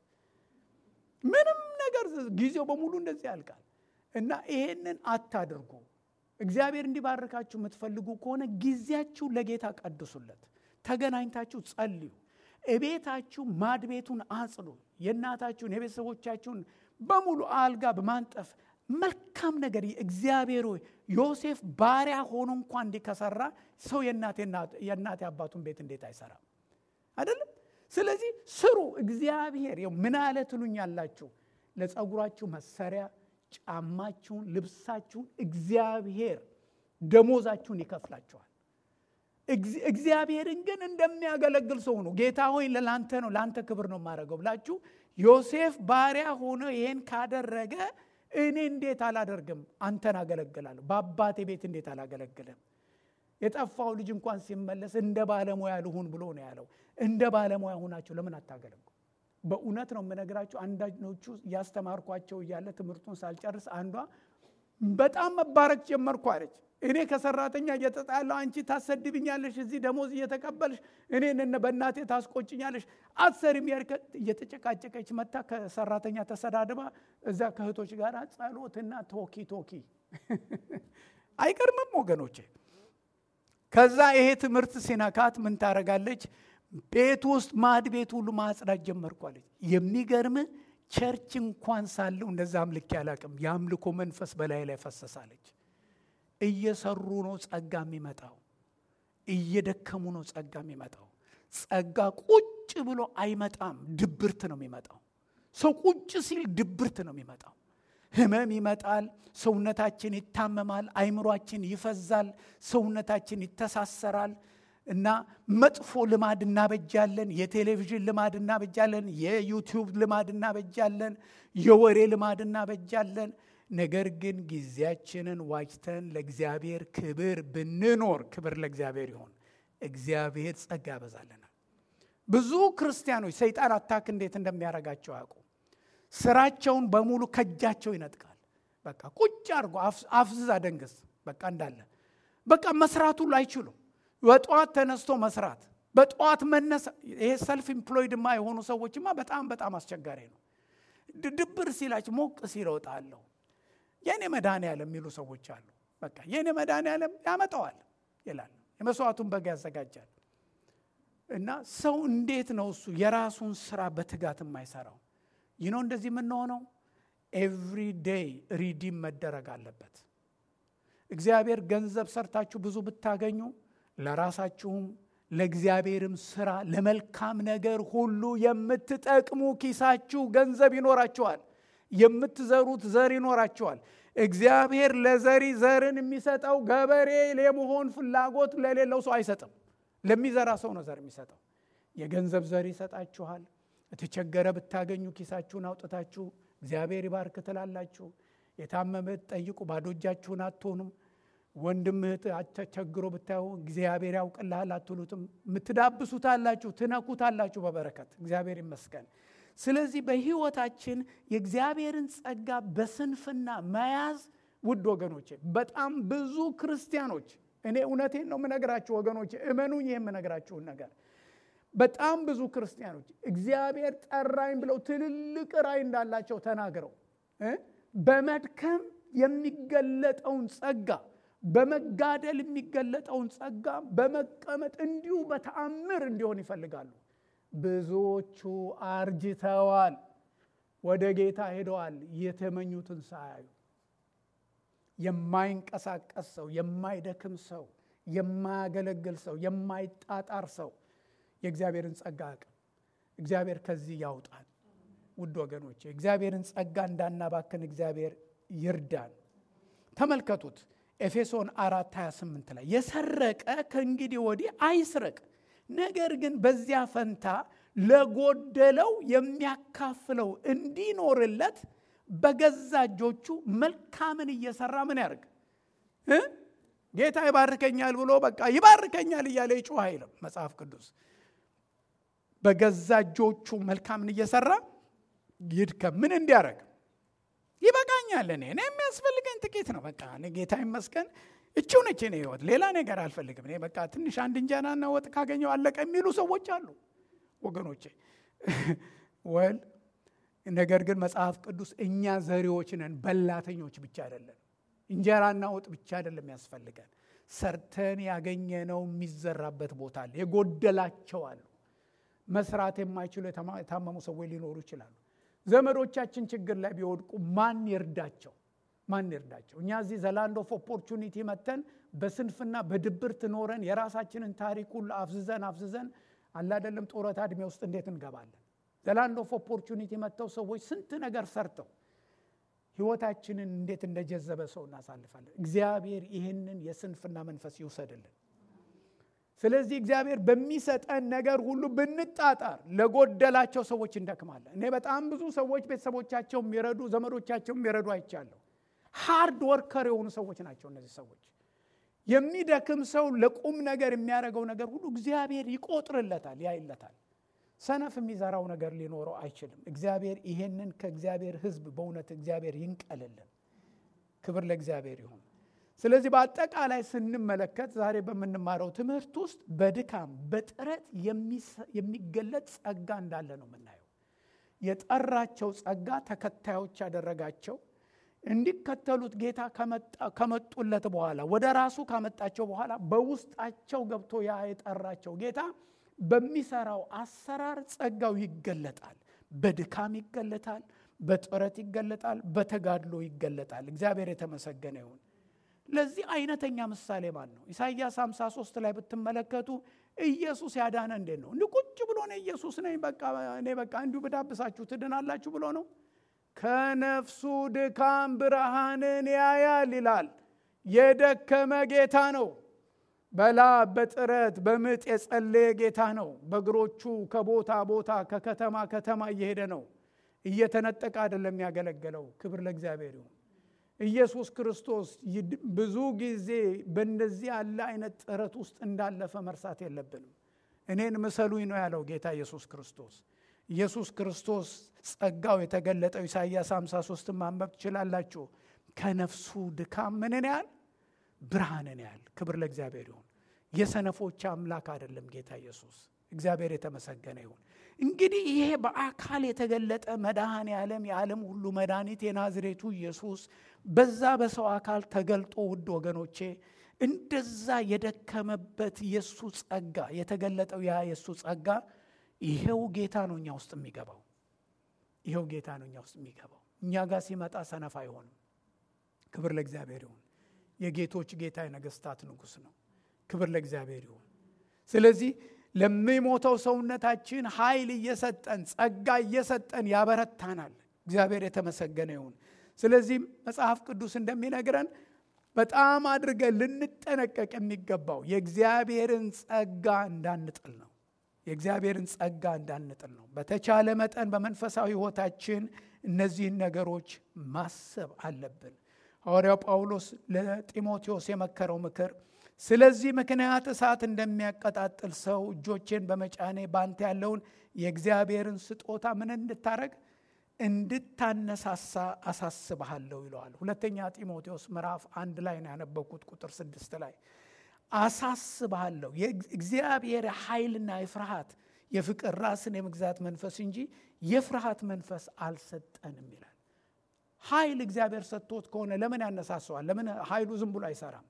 ምንም ነገር ጊዜው በሙሉ እንደዚህ ያልቃል። እና ይሄንን አታድርጉ። እግዚአብሔር እንዲባርካችሁ የምትፈልጉ ከሆነ ጊዜያችሁ ለጌታ ቀድሱለት። ተገናኝታችሁ ጸልዩ። እቤታችሁ ማድ ቤቱን አጽዱ። የእናታችሁን የቤተሰቦቻችሁን በሙሉ አልጋ በማንጠፍ መልካም ነገር እግዚአብሔር ሆይ ዮሴፍ ባሪያ ሆኖ እንኳ እንዲህ ከሰራ ሰው የእናቴ አባቱን ቤት እንዴት አይሰራም? አይደለም? ስለዚህ ስሩ። እግዚአብሔር ምን አለ ትሉኛላችሁ? ለጸጉራችሁ መሰሪያ ጫማችሁን፣ ልብሳችሁን እግዚአብሔር ደሞዛችሁን ይከፍላችኋል። እግዚአብሔርን ግን እንደሚያገለግል ሰው ነው። ጌታ ሆይ ለላንተ ነው ለአንተ ክብር ነው የማደርገው ብላችሁ ዮሴፍ ባሪያ ሆኖ ይሄን ካደረገ እኔ እንዴት አላደርግም? አንተን አገለግላለሁ። በአባቴ ቤት እንዴት አላገለግልም? የጠፋው ልጅ እንኳን ሲመለስ እንደ ባለሙያ ልሁን ብሎ ነው ያለው። እንደ ባለሙያ ሁናችሁ ለምን አታገለግሉ? በእውነት ነው የምነግራችሁ። አንዳንዶቹ እያስተማርኳቸው እያለ ትምህርቱን ሳልጨርስ አንዷ በጣም መባረክ ጀመርኩ አለች። እኔ ከሰራተኛ እየተጣላሁ አንቺ ታሰድብኛለሽ፣ እዚህ ደሞዝ እየተቀበልሽ እኔን በእናቴ ታስቆጭኛለሽ፣ አትሰሪም እየተጨቃጨቀች መታ ከሰራተኛ ተሰዳድባ እዛ ከእህቶች ጋር ጸሎትና ቶኪ ቶኪ አይቀርምም ወገኖቼ። ከዛ ይሄ ትምህርት ሲነካት ምን ታደርጋለች? ቤት ውስጥ ማድ ቤት ሁሉ ማጽዳት ጀመርኳለች። የሚገርም ቸርች እንኳን ሳለው እንደዛ አምልኬ አላቅም። የአምልኮ መንፈስ በላይ ላይ ፈሰሳለች። እየሰሩ ነው ጸጋ የሚመጣው፣ እየደከሙ ነው ጸጋ የሚመጣው። ጸጋ ቁጭ ብሎ አይመጣም፣ ድብርት ነው የሚመጣው። ሰው ቁጭ ሲል ድብርት ነው የሚመጣው። ህመም ይመጣል፣ ሰውነታችን ይታመማል፣ አይምሯችን ይፈዛል፣ ሰውነታችን ይተሳሰራል። እና መጥፎ ልማድ እናበጃለን። የቴሌቪዥን ልማድ እናበጃለን። የዩቲዩብ ልማድ እናበጃለን። የወሬ ልማድ እናበጃለን። ነገር ግን ጊዜያችንን ዋጅተን ለእግዚአብሔር ክብር ብንኖር፣ ክብር ለእግዚአብሔር ይሆን፣ እግዚአብሔር ጸጋ ያበዛልናል። ብዙ ክርስቲያኖች ሰይጣን አታክ እንዴት እንደሚያደርጋቸው ያውቁ። ስራቸውን በሙሉ ከእጃቸው ይነጥቃል። በቃ ቁጭ አድርጎ አፍዝዝ አደንግስ በቃ እንዳለ በቃ መስራት ሁሉ አይችሉም። በጠዋት ተነስቶ መስራት በጠዋት መነሳ። ይሄ ሰልፍ ኢምፕሎይድማ የሆኑ ሰዎችማ በጣም በጣም አስቸጋሪ ነው። ድብር ሲላቸው ሞቅ ሲል እወጣለሁ የእኔ መድኃኔዓለም የሚሉ ሰዎች አሉ። በቃ የእኔ መድኃኔዓለም ያመጣዋል ይላል። የመስዋዕቱን በግ ያዘጋጃል። እና ሰው እንዴት ነው እሱ የራሱን ስራ በትጋት የማይሰራው? ይህ ነው እንደዚህ የምንሆነው። ኤቭሪ ዴይ ሪዲም መደረግ አለበት። እግዚአብሔር ገንዘብ ሰርታችሁ ብዙ ብታገኙ ለራሳችሁም ለእግዚአብሔርም ስራ ለመልካም ነገር ሁሉ የምትጠቅሙ ኪሳችሁ ገንዘብ ይኖራችኋል። የምትዘሩት ዘር ይኖራችኋል። እግዚአብሔር ለዘሪ ዘርን የሚሰጠው ገበሬ የመሆን ፍላጎት ለሌለው ሰው አይሰጥም። ለሚዘራ ሰው ነው ዘር የሚሰጠው። የገንዘብ ዘር ይሰጣችኋል። የተቸገረ ብታገኙ ኪሳችሁን አውጥታችሁ እግዚአብሔር ይባርክ ትላላችሁ። የታመመ ጠይቁ፣ ባዶ እጃችሁን አትሆኑም። ወንድም እህት ተቸግሮ ብታዩ እግዚአብሔር ያውቅልሃል አትሉትም። የምትዳብሱታላችሁ፣ ትነኩታላችሁ በበረከት እግዚአብሔር ይመስገን። ስለዚህ በህይወታችን የእግዚአብሔርን ጸጋ በስንፍና መያዝ ውድ ወገኖቼ፣ በጣም ብዙ ክርስቲያኖች እኔ እውነቴን ነው የምነግራችሁ ወገኖቼ፣ እመኑኝ ይህ የምነግራችሁን ነገር በጣም ብዙ ክርስቲያኖች እግዚአብሔር ጠራኝ ብለው ትልልቅ ራእይ እንዳላቸው ተናግረው በመድከም የሚገለጠውን ጸጋ በመጋደል የሚገለጠውን ጸጋ በመቀመጥ እንዲሁ በተአምር እንዲሆን ይፈልጋሉ። ብዙዎቹ አርጅተዋል፣ ወደ ጌታ ሄደዋል፣ የተመኙትን ሳያዩ። የማይንቀሳቀስ ሰው፣ የማይደክም ሰው፣ የማያገለግል ሰው፣ የማይጣጣር ሰው የእግዚአብሔርን ጸጋ አቅም እግዚአብሔር ከዚህ ያውጣል። ውድ ወገኖቼ እግዚአብሔርን ጸጋ እንዳናባክን እግዚአብሔር ይርዳን። ተመልከቱት ኤፌሶን አራት 28 ላይ የሰረቀ ከእንግዲህ ወዲህ አይስረቅ፣ ነገር ግን በዚያ ፈንታ ለጎደለው የሚያካፍለው እንዲኖርለት በገዛ እጆቹ መልካምን እየሰራ ምን ያደርግ እ ጌታ ይባርከኛል ብሎ በቃ ይባርከኛል እያለ ይጩህ አይልም መጽሐፍ ቅዱስ። በገዛ እጆቹ መልካምን እየሰራ ይድከም። ምን እንዲያደርግ ይበቃኛል። እኔ እኔ የሚያስፈልገኝ ጥቂት ነው። በቃ እኔ ጌታ ይመስገን እችው ነች እኔ ህይወት፣ ሌላ ነገር አልፈልግም። እኔ በቃ ትንሽ አንድ እንጀራና ወጥ ካገኘው አለቀ የሚሉ ሰዎች አሉ ወገኖቼ። ወል ነገር ግን መጽሐፍ ቅዱስ እኛ ዘሪዎች ነን፣ በላተኞች ብቻ አይደለም። እንጀራና ወጥ ብቻ አይደለም ያስፈልገን። ሰርተን ያገኘነው የሚዘራበት ቦታ አለ። የጎደላቸው አሉ። መስራት የማይችሉ የታመሙ ሰዎች ሊኖሩ ይችላሉ። ዘመዶቻችን ችግር ላይ ቢወድቁ ማን ይርዳቸው? ማን ይርዳቸው? እኛ እዚህ ዘላንድ ኦፍ ኦፖርቹኒቲ መተን በስንፍና በድብርት ኖረን የራሳችንን ታሪክ ሁሉ አፍዝዘን አፍዝዘን አላደለም ጡረታ ዕድሜ ውስጥ እንዴት እንገባለን? ዘላንድ ኦፍ ኦፖርቹኒቲ መጥተው ሰዎች ስንት ነገር ሰርተው ህይወታችንን እንዴት እንደጀዘበ ሰው እናሳልፋለን። እግዚአብሔር ይህንን የስንፍና መንፈስ ይውሰድልን። ስለዚህ እግዚአብሔር በሚሰጠን ነገር ሁሉ ብንጣጣር ለጎደላቸው ሰዎች እንደክማለን። እኔ በጣም ብዙ ሰዎች ቤተሰቦቻቸው የሚረዱ ዘመዶቻቸው የሚረዱ አይቻለሁ። ሃርድ ወርከር የሆኑ ሰዎች ናቸው እነዚህ ሰዎች። የሚደክም ሰው ለቁም ነገር የሚያደርገው ነገር ሁሉ እግዚአብሔር ይቆጥርለታል፣ ያይለታል። ሰነፍ የሚዘራው ነገር ሊኖረው አይችልም። እግዚአብሔር ይሄንን ከእግዚአብሔር ሕዝብ በእውነት እግዚአብሔር ይንቀልልን። ክብር ለእግዚአብሔር ይሁን። ስለዚህ በአጠቃላይ ስንመለከት ዛሬ በምንማረው ትምህርት ውስጥ በድካም በጥረት የሚገለጥ ጸጋ እንዳለ ነው የምናየው። የጠራቸው ጸጋ ተከታዮች ያደረጋቸው እንዲከተሉት ጌታ ከመጡለት በኋላ ወደ ራሱ ካመጣቸው በኋላ በውስጣቸው ገብቶ ያ የጠራቸው ጌታ በሚሰራው አሰራር ጸጋው ይገለጣል። በድካም ይገለጣል፣ በጥረት ይገለጣል፣ በተጋድሎ ይገለጣል። እግዚአብሔር የተመሰገነ ይሁን። ለዚህ አይነተኛ ምሳሌ ማን ነው? ኢሳይያስ 53 ላይ ብትመለከቱ ኢየሱስ ያዳነ እንዴት ነው? እንዲህ ቁጭ ብሎ ነው ኢየሱስ ነኝ በቃ እኔ በቃ እንዲሁ ብዳብሳችሁ ትድናላችሁ ብሎ ነው። ከነፍሱ ድካም ብርሃንን ያያል ይላል። የደከመ ጌታ ነው። በላብ በጥረት በምጥ የጸለየ ጌታ ነው። በእግሮቹ ከቦታ ቦታ ከከተማ ከተማ እየሄደ ነው። እየተነጠቀ አይደለም ያገለገለው። ክብር ለእግዚአብሔር ይሁን። ኢየሱስ ክርስቶስ ብዙ ጊዜ በእንደዚህ ያለ አይነት ጥረት ውስጥ እንዳለፈ መርሳት የለብንም። እኔን ምሰሉኝ ነው ያለው ጌታ ኢየሱስ ክርስቶስ። ኢየሱስ ክርስቶስ ጸጋው የተገለጠው ኢሳይያስ 53 ማንበብ ትችላላችሁ። ከነፍሱ ድካም ምንን ያህል ብርሃንን ያህል። ክብር ለእግዚአብሔር ይሁን። የሰነፎች አምላክ አይደለም ጌታ ኢየሱስ። እግዚአብሔር የተመሰገነ ይሁን። እንግዲህ ይሄ በአካል የተገለጠ መድኃኔ ዓለም የዓለም ሁሉ መድኃኒት የናዝሬቱ ኢየሱስ በዛ በሰው አካል ተገልጦ ውድ ወገኖቼ እንደዛ የደከመበት የእሱ ጸጋ የተገለጠው ያ የእሱ ጸጋ ይሄው ጌታ ነው እኛ ውስጥ የሚገባው። ይሄው ጌታ ነው እኛ ውስጥ የሚገባው። እኛ ጋር ሲመጣ ሰነፍ አይሆንም። ክብር ለእግዚአብሔር ይሁን። የጌቶች ጌታ የነገስታት ንጉሥ ነው። ክብር ለእግዚአብሔር ይሁን። ስለዚህ ለሚሞተው ሰውነታችን ኃይል እየሰጠን ጸጋ እየሰጠን ያበረታናል። እግዚአብሔር የተመሰገነ ይሁን። ስለዚህ መጽሐፍ ቅዱስ እንደሚነግረን በጣም አድርገን ልንጠነቀቅ የሚገባው የእግዚአብሔርን ጸጋ እንዳንጥል ነው። የእግዚአብሔርን ጸጋ እንዳንጥል ነው። በተቻለ መጠን በመንፈሳዊ ሕይወታችን እነዚህን ነገሮች ማሰብ አለብን። ሐዋርያው ጳውሎስ ለጢሞቴዎስ የመከረው ምክር ስለዚህ ምክንያት እሳት እንደሚያቀጣጥል ሰው እጆቼን በመጫኔ ባንተ ያለውን የእግዚአብሔርን ስጦታ ምን እንድታረግ እንድታነሳሳ አሳስብሃለሁ ይለዋል። ሁለተኛ ጢሞቴዎስ ምዕራፍ አንድ ላይ ነው ያነበብኩት ቁጥር ስድስት ላይ አሳስብሃለሁ። የእግዚአብሔር ኃይልና የፍርሃት የፍቅር ራስን የመግዛት መንፈስ እንጂ የፍርሃት መንፈስ አልሰጠንም ይላል። ኃይል እግዚአብሔር ሰጥቶት ከሆነ ለምን ያነሳሰዋል? ለምን ኃይሉ ዝም ብሎ አይሰራም?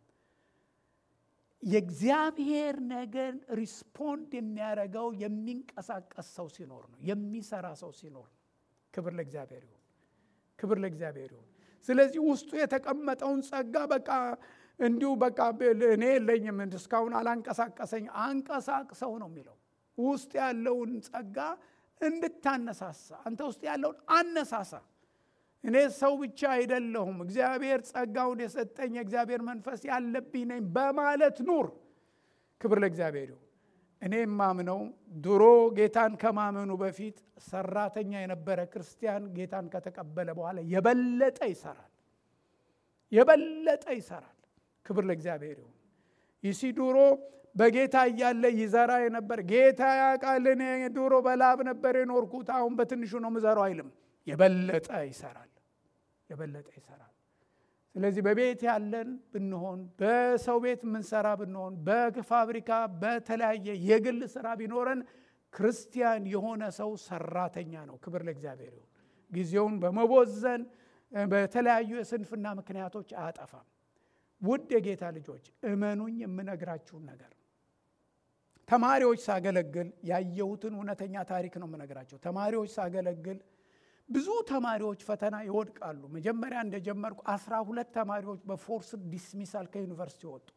የእግዚአብሔር ነገር ሪስፖንድ የሚያደርገው የሚንቀሳቀስ ሰው ሲኖር ነው፣ የሚሰራ ሰው ሲኖር ነው። ክብር ለእግዚአብሔር ይሁን፣ ክብር ለእግዚአብሔር ይሁን። ስለዚህ ውስጡ የተቀመጠውን ጸጋ በቃ እንዲሁ በቃ እኔ የለኝም እስካሁን አላንቀሳቀሰኝ፣ አንቀሳቅሰው ነው የሚለው። ውስጥ ያለውን ጸጋ እንድታነሳሳ አንተ ውስጥ ያለውን አነሳሳ። እኔ ሰው ብቻ አይደለሁም፣ እግዚአብሔር ጸጋውን የሰጠኝ የእግዚአብሔር መንፈስ ያለብኝ ነኝ በማለት ኑር። ክብር ለእግዚአብሔር ይሁን። እኔ የማምነው ድሮ ጌታን ከማመኑ በፊት ሰራተኛ የነበረ ክርስቲያን ጌታን ከተቀበለ በኋላ የበለጠ ይሰራል፣ የበለጠ ይሰራል። ክብር ለእግዚአብሔር ይሁን። ይሲ ድሮ በጌታ እያለ ይዘራ የነበር ጌታ ያውቃል፣ እኔ ድሮ በላብ ነበር የኖርኩት አሁን በትንሹ ነው ምዘራው አይልም። የበለጠ ይሰራል፣ የበለጠ ይሰራል። ስለዚህ በቤት ያለን ብንሆን፣ በሰው ቤት የምንሰራ ብንሆን፣ በፋብሪካ በተለያየ የግል ስራ ቢኖረን ክርስቲያን የሆነ ሰው ሰራተኛ ነው። ክብር ለእግዚአብሔር ይሁን። ጊዜውን በመቦዘን በተለያዩ የስንፍና ምክንያቶች አያጠፋም። ውድ የጌታ ልጆች እመኑኝ፣ የምነግራችሁን ነገር ተማሪዎች ሳገለግል ያየሁትን እውነተኛ ታሪክ ነው የምነግራቸው። ተማሪዎች ሳገለግል ብዙ ተማሪዎች ፈተና ይወድቃሉ። መጀመሪያ እንደጀመርኩ አስራ ሁለት ተማሪዎች በፎርስ ዲስሚሳል ከዩኒቨርሲቲ ወጡ።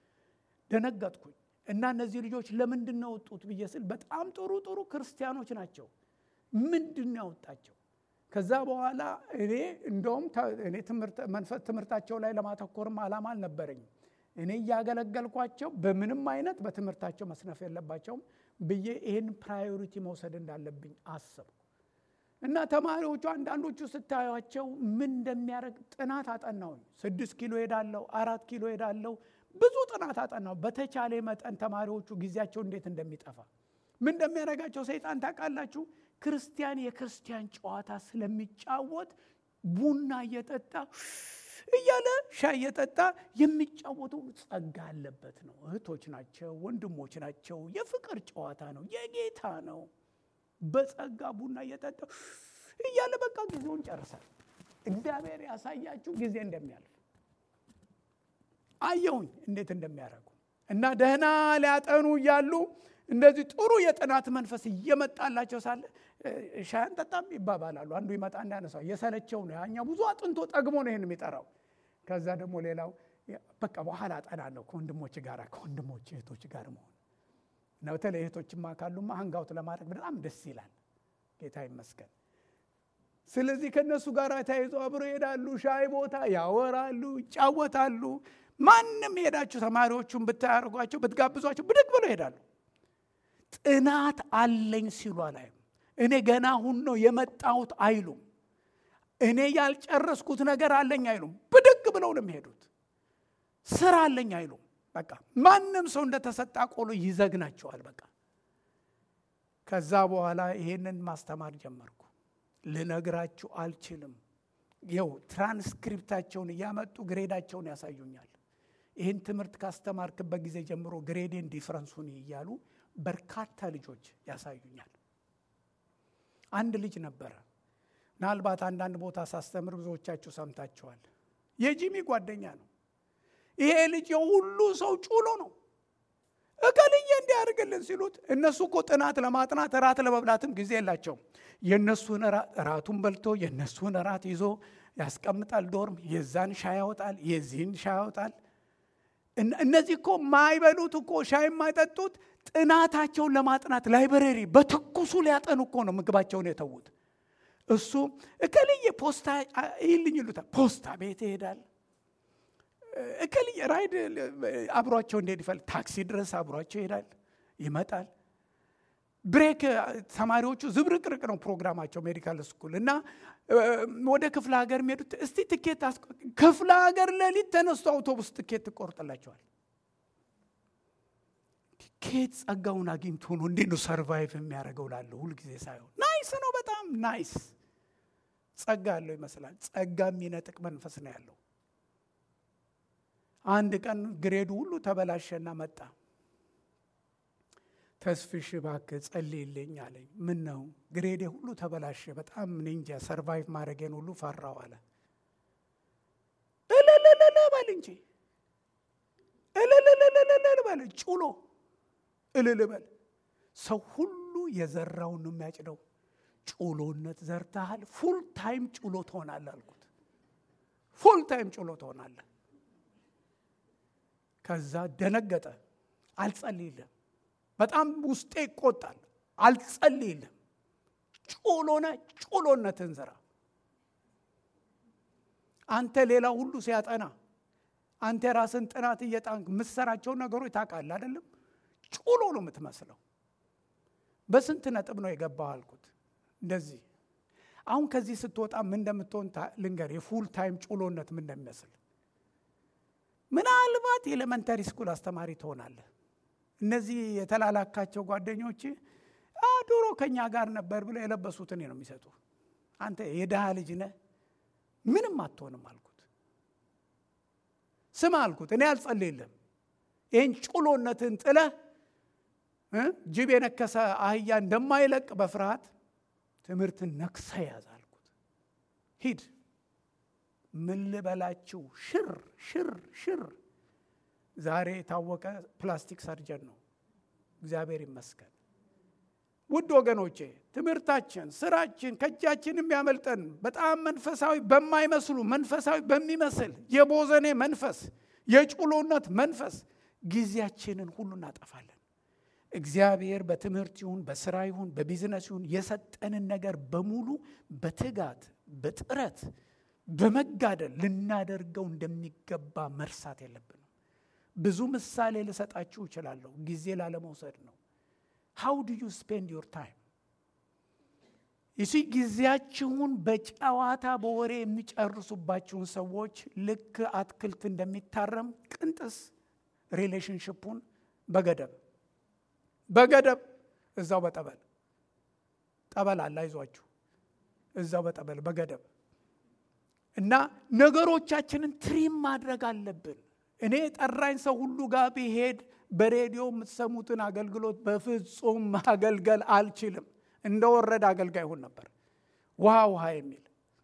ደነገጥኩኝ እና እነዚህ ልጆች ለምንድን ነው የወጡት ብዬ ስል በጣም ጥሩ ጥሩ ክርስቲያኖች ናቸው። ምንድን ነው ያወጣቸው? ከዛ በኋላ እኔ እንደውም እኔ ትምህርታቸው ላይ ለማተኮርም ዓላማ አልነበረኝም። እኔ እያገለገልኳቸው በምንም አይነት በትምህርታቸው መስነፍ የለባቸውም ብዬ ይህን ፕራዮሪቲ መውሰድ እንዳለብኝ አሰብኩ እና ተማሪዎቹ አንዳንዶቹ ስታዩቸው ምን እንደሚያደርግ ጥናት አጠናውኝ። ስድስት ኪሎ ሄዳለሁ፣ አራት ኪሎ ሄዳለሁ፣ ብዙ ጥናት አጠናው። በተቻለ መጠን ተማሪዎቹ ጊዜያቸው እንዴት እንደሚጠፋ ምን እንደሚያደርጋቸው ሰይጣን ታውቃላችሁ። ክርስቲያን የክርስቲያን ጨዋታ ስለሚጫወት ቡና እየጠጣ እያለ ሻይ እየጠጣ የሚጫወተው ጸጋ አለበት ነው። እህቶች ናቸው፣ ወንድሞች ናቸው። የፍቅር ጨዋታ ነው፣ የጌታ ነው። በጸጋ ቡና እየጠጣ እያለ በቃ ጊዜውን ጨርሳል። እግዚአብሔር ያሳያችሁ ጊዜ እንደሚያልፍ አየሁኝ እንዴት እንደሚያደርጉ እና ደህና ሊያጠኑ እያሉ እንደዚህ ጥሩ የጥናት መንፈስ እየመጣላቸው ሳለ ሻይ አንጠጣም ይባባላሉ። አንዱ ይመጣ እንዳነሳው የሰለቸው ነው ያኛው ብዙ አጥንቶ ጠግሞ ነው ይህን የሚጠራው። ከዛ ደግሞ ሌላው በቃ በኋላ አጠናለሁ ከወንድሞች ጋር ከወንድሞች እህቶች ጋር መሆን እና በተለይ እህቶችማ ካሉማ ሀንጋውት ለማድረግ በጣም ደስ ይላል። ጌታ ይመስገን። ስለዚህ ከእነሱ ጋር ተያይዞ አብሮ ይሄዳሉ። ሻይ ቦታ ያወራሉ፣ ይጫወታሉ። ማንም ሄዳችሁ ተማሪዎቹን ብታያርጓቸው ብትጋብዟቸው ብድግ ብሎ ይሄዳሉ። ጥናት አለኝ ሲሉ አላይም። እኔ ገና አሁን ነው የመጣሁት አይሉም። እኔ ያልጨረስኩት ነገር አለኝ አይሉም። ብድግ ብለው ነው የሚሄዱት። ስራ አለኝ አይሉም። በቃ ማንም ሰው እንደተሰጣ ቆሎ ይዘግናቸዋል። በቃ ከዛ በኋላ ይሄንን ማስተማር ጀመርኩ። ልነግራችሁ አልችልም። ይኸው ትራንስክሪፕታቸውን እያመጡ ግሬዳቸውን ያሳዩኛል። ይህን ትምህርት ካስተማርክበት ጊዜ ጀምሮ ግሬዴን ዲፍረንሱን እያሉ በርካታ ልጆች ያሳዩኛል። አንድ ልጅ ነበረ። ምናልባት አንዳንድ ቦታ ሳስተምር ብዙዎቻችሁ ሰምታችኋል። የጂሚ ጓደኛ ነው። ይሄ ልጅ የሁሉ ሰው ጩሎ ነው። እከልዬ እንዲያደርግልን ሲሉት እነሱ እኮ ጥናት ለማጥናት እራት ለመብላትም ጊዜ የላቸውም። የእነሱን እራቱን በልቶ የእነሱን እራት ይዞ ያስቀምጣል። ዶርም የዛን ሻይ ያወጣል፣ የዚህን ሻይ ያወጣል። እነዚህ እኮ ማይበሉት እኮ ሻይ የማይጠጡት ጥናታቸውን ለማጥናት ላይብረሪ በትኩሱ ሊያጠኑ እኮ ነው ምግባቸውን የተዉት። እሱ እከልዬ ፖስታ ይልኝ ይሉታል። ፖስታ ቤት ይሄዳል። እከልዬ ራይድ አብሯቸው እንዴት ይፈል ታክሲ ድረስ አብሯቸው ይሄዳል፣ ይመጣል። ብሬክ ተማሪዎቹ ዝብርቅርቅ ነው ፕሮግራማቸው ሜዲካል ስኩል እና ወደ ክፍለ ሀገር የሚሄዱት እስቲ ትኬት ክፍለ ሀገር ሌሊት ተነስቶ አውቶቡስ ትኬት ትቆርጥላቸዋል። ኬት ጸጋውን አግኝቶ ነው እንዴት ነው ሰርቫይቭ የሚያደርገው ላለሁ ሁልጊዜ ሳይሆን ናይስ ነው፣ በጣም ናይስ ጸጋ ያለው ይመስላል። ጸጋ የሚነጥቅ መንፈስ ነው ያለው። አንድ ቀን ግሬዱ ሁሉ ተበላሸና መጣ። ተስፍሽ እባክህ ጸልይልኝ አለኝ። ምን ነው ግሬዴ ሁሉ ተበላሸ፣ በጣም እኔ እንጃ ሰርቫይቭ ማድረጌን ሁሉ ፈራው አለ። በል እንጂ እልልልልልል በል ጩሎ እልል በል። ሰው ሁሉ የዘራውን ነው የሚያጭደው። ጩሎነት ዘርተሃል፣ ፉል ታይም ጩሎ ትሆናለህ አልኩት። ፉል ታይም ጩሎ ትሆናለህ። ከዛ ደነገጠ። አልጸልይልም። በጣም ውስጤ ይቆጣል። አልጸልይልም። ጩሎነ ጩሎነትን ዝራ። አንተ ሌላ ሁሉ ሲያጠና አንተ የራስን ጥናት እየጣንክ የምትሰራቸውን ነገሮች ታውቃለህ አይደለም? ጩሎ ነው የምትመስለው። በስንት ነጥብ ነው የገባው አልኩት። እንደዚህ አሁን ከዚህ ስትወጣ ምን እንደምትሆን ልንገር። የፉል ታይም ጩሎነት ምን እንደሚመስል ምናልባት የኤሌመንተሪ ስኩል አስተማሪ ትሆናለህ። እነዚህ የተላላካቸው ጓደኞች ድሮ ከኛ ጋር ነበር ብለው የለበሱትን ነው የሚሰጡ። አንተ የድሃ ልጅ ነህ፣ ምንም አትሆንም አልኩት። ስማ አልኩት፣ እኔ አልጸልይልም። ይህን ጩሎነትን ጥለህ ጅብ የነከሰ አህያ እንደማይለቅ በፍርሃት ትምህርትን ነክሰ ያዝ አልኩት። ሂድ ምን ልበላችሁ፣ ሽር ሽር ሽር። ዛሬ የታወቀ ፕላስቲክ ሰርጀን ነው፣ እግዚአብሔር ይመስገን። ውድ ወገኖቼ ትምህርታችን፣ ስራችን ከእጃችን የሚያመልጠን በጣም መንፈሳዊ በማይመስሉ መንፈሳዊ በሚመስል የቦዘኔ መንፈስ፣ የጩሎነት መንፈስ ጊዜያችንን ሁሉ እናጠፋለን። እግዚአብሔር በትምህርት ይሁን በስራ ይሁን በቢዝነስ ይሁን የሰጠንን ነገር በሙሉ በትጋት በጥረት በመጋደል ልናደርገው እንደሚገባ መርሳት የለብንም። ብዙ ምሳሌ ልሰጣችሁ እችላለሁ፣ ጊዜ ላለመውሰድ ነው። ሃው ዱ ዩ ስፔንድ ዮር ታይም ይሲ ጊዜያችሁን በጨዋታ በወሬ የሚጨርሱባችሁን ሰዎች ልክ አትክልት እንደሚታረም ቅንጥስ ሪሌሽንሽፑን በገደብ በገደብ እዛው በጠበል ጠበል አለ፣ አይዟችሁ እዛው በጠበል በገደብ እና ነገሮቻችንን ትሪም ማድረግ አለብን። እኔ ጠራኝ ሰው ሁሉ ጋር ቢሄድ በሬዲዮ የምትሰሙትን አገልግሎት በፍጹም ማገልገል አልችልም። እንደ ወረደ አገልጋይ ይሁን ነበር። ውሃ ውሃ የሚል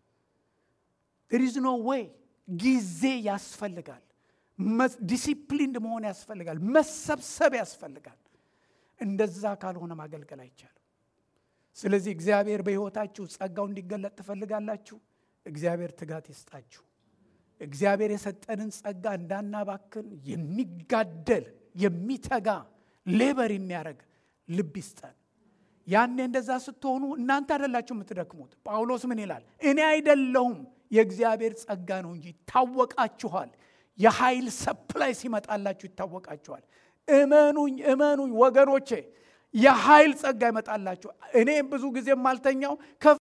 ሪዝ ኖ ዌይ። ጊዜ ያስፈልጋል። ዲሲፕሊንድ መሆን ያስፈልጋል። መሰብሰብ ያስፈልጋል። እንደዛ ካልሆነ ማገልገል አይቻልም። ስለዚህ እግዚአብሔር በሕይወታችሁ ጸጋው እንዲገለጥ ትፈልጋላችሁ። እግዚአብሔር ትጋት ይስጣችሁ። እግዚአብሔር የሰጠንን ጸጋ እንዳናባክን የሚጋደል የሚተጋ ሌበር የሚያደርግ ልብ ይስጠን። ያኔ እንደዛ ስትሆኑ እናንተ አይደላችሁ የምትደክሙት። ጳውሎስ ምን ይላል? እኔ አይደለሁም የእግዚአብሔር ጸጋ ነው እንጂ ይታወቃችኋል። የኃይል ሰፕላይ ሲመጣላችሁ ይታወቃችኋል። እመኑኝ እመኑኝ ወገኖቼ፣ የኃይል ጸጋ ይመጣላችሁ። እኔ ብዙ ጊዜ የማልተኛው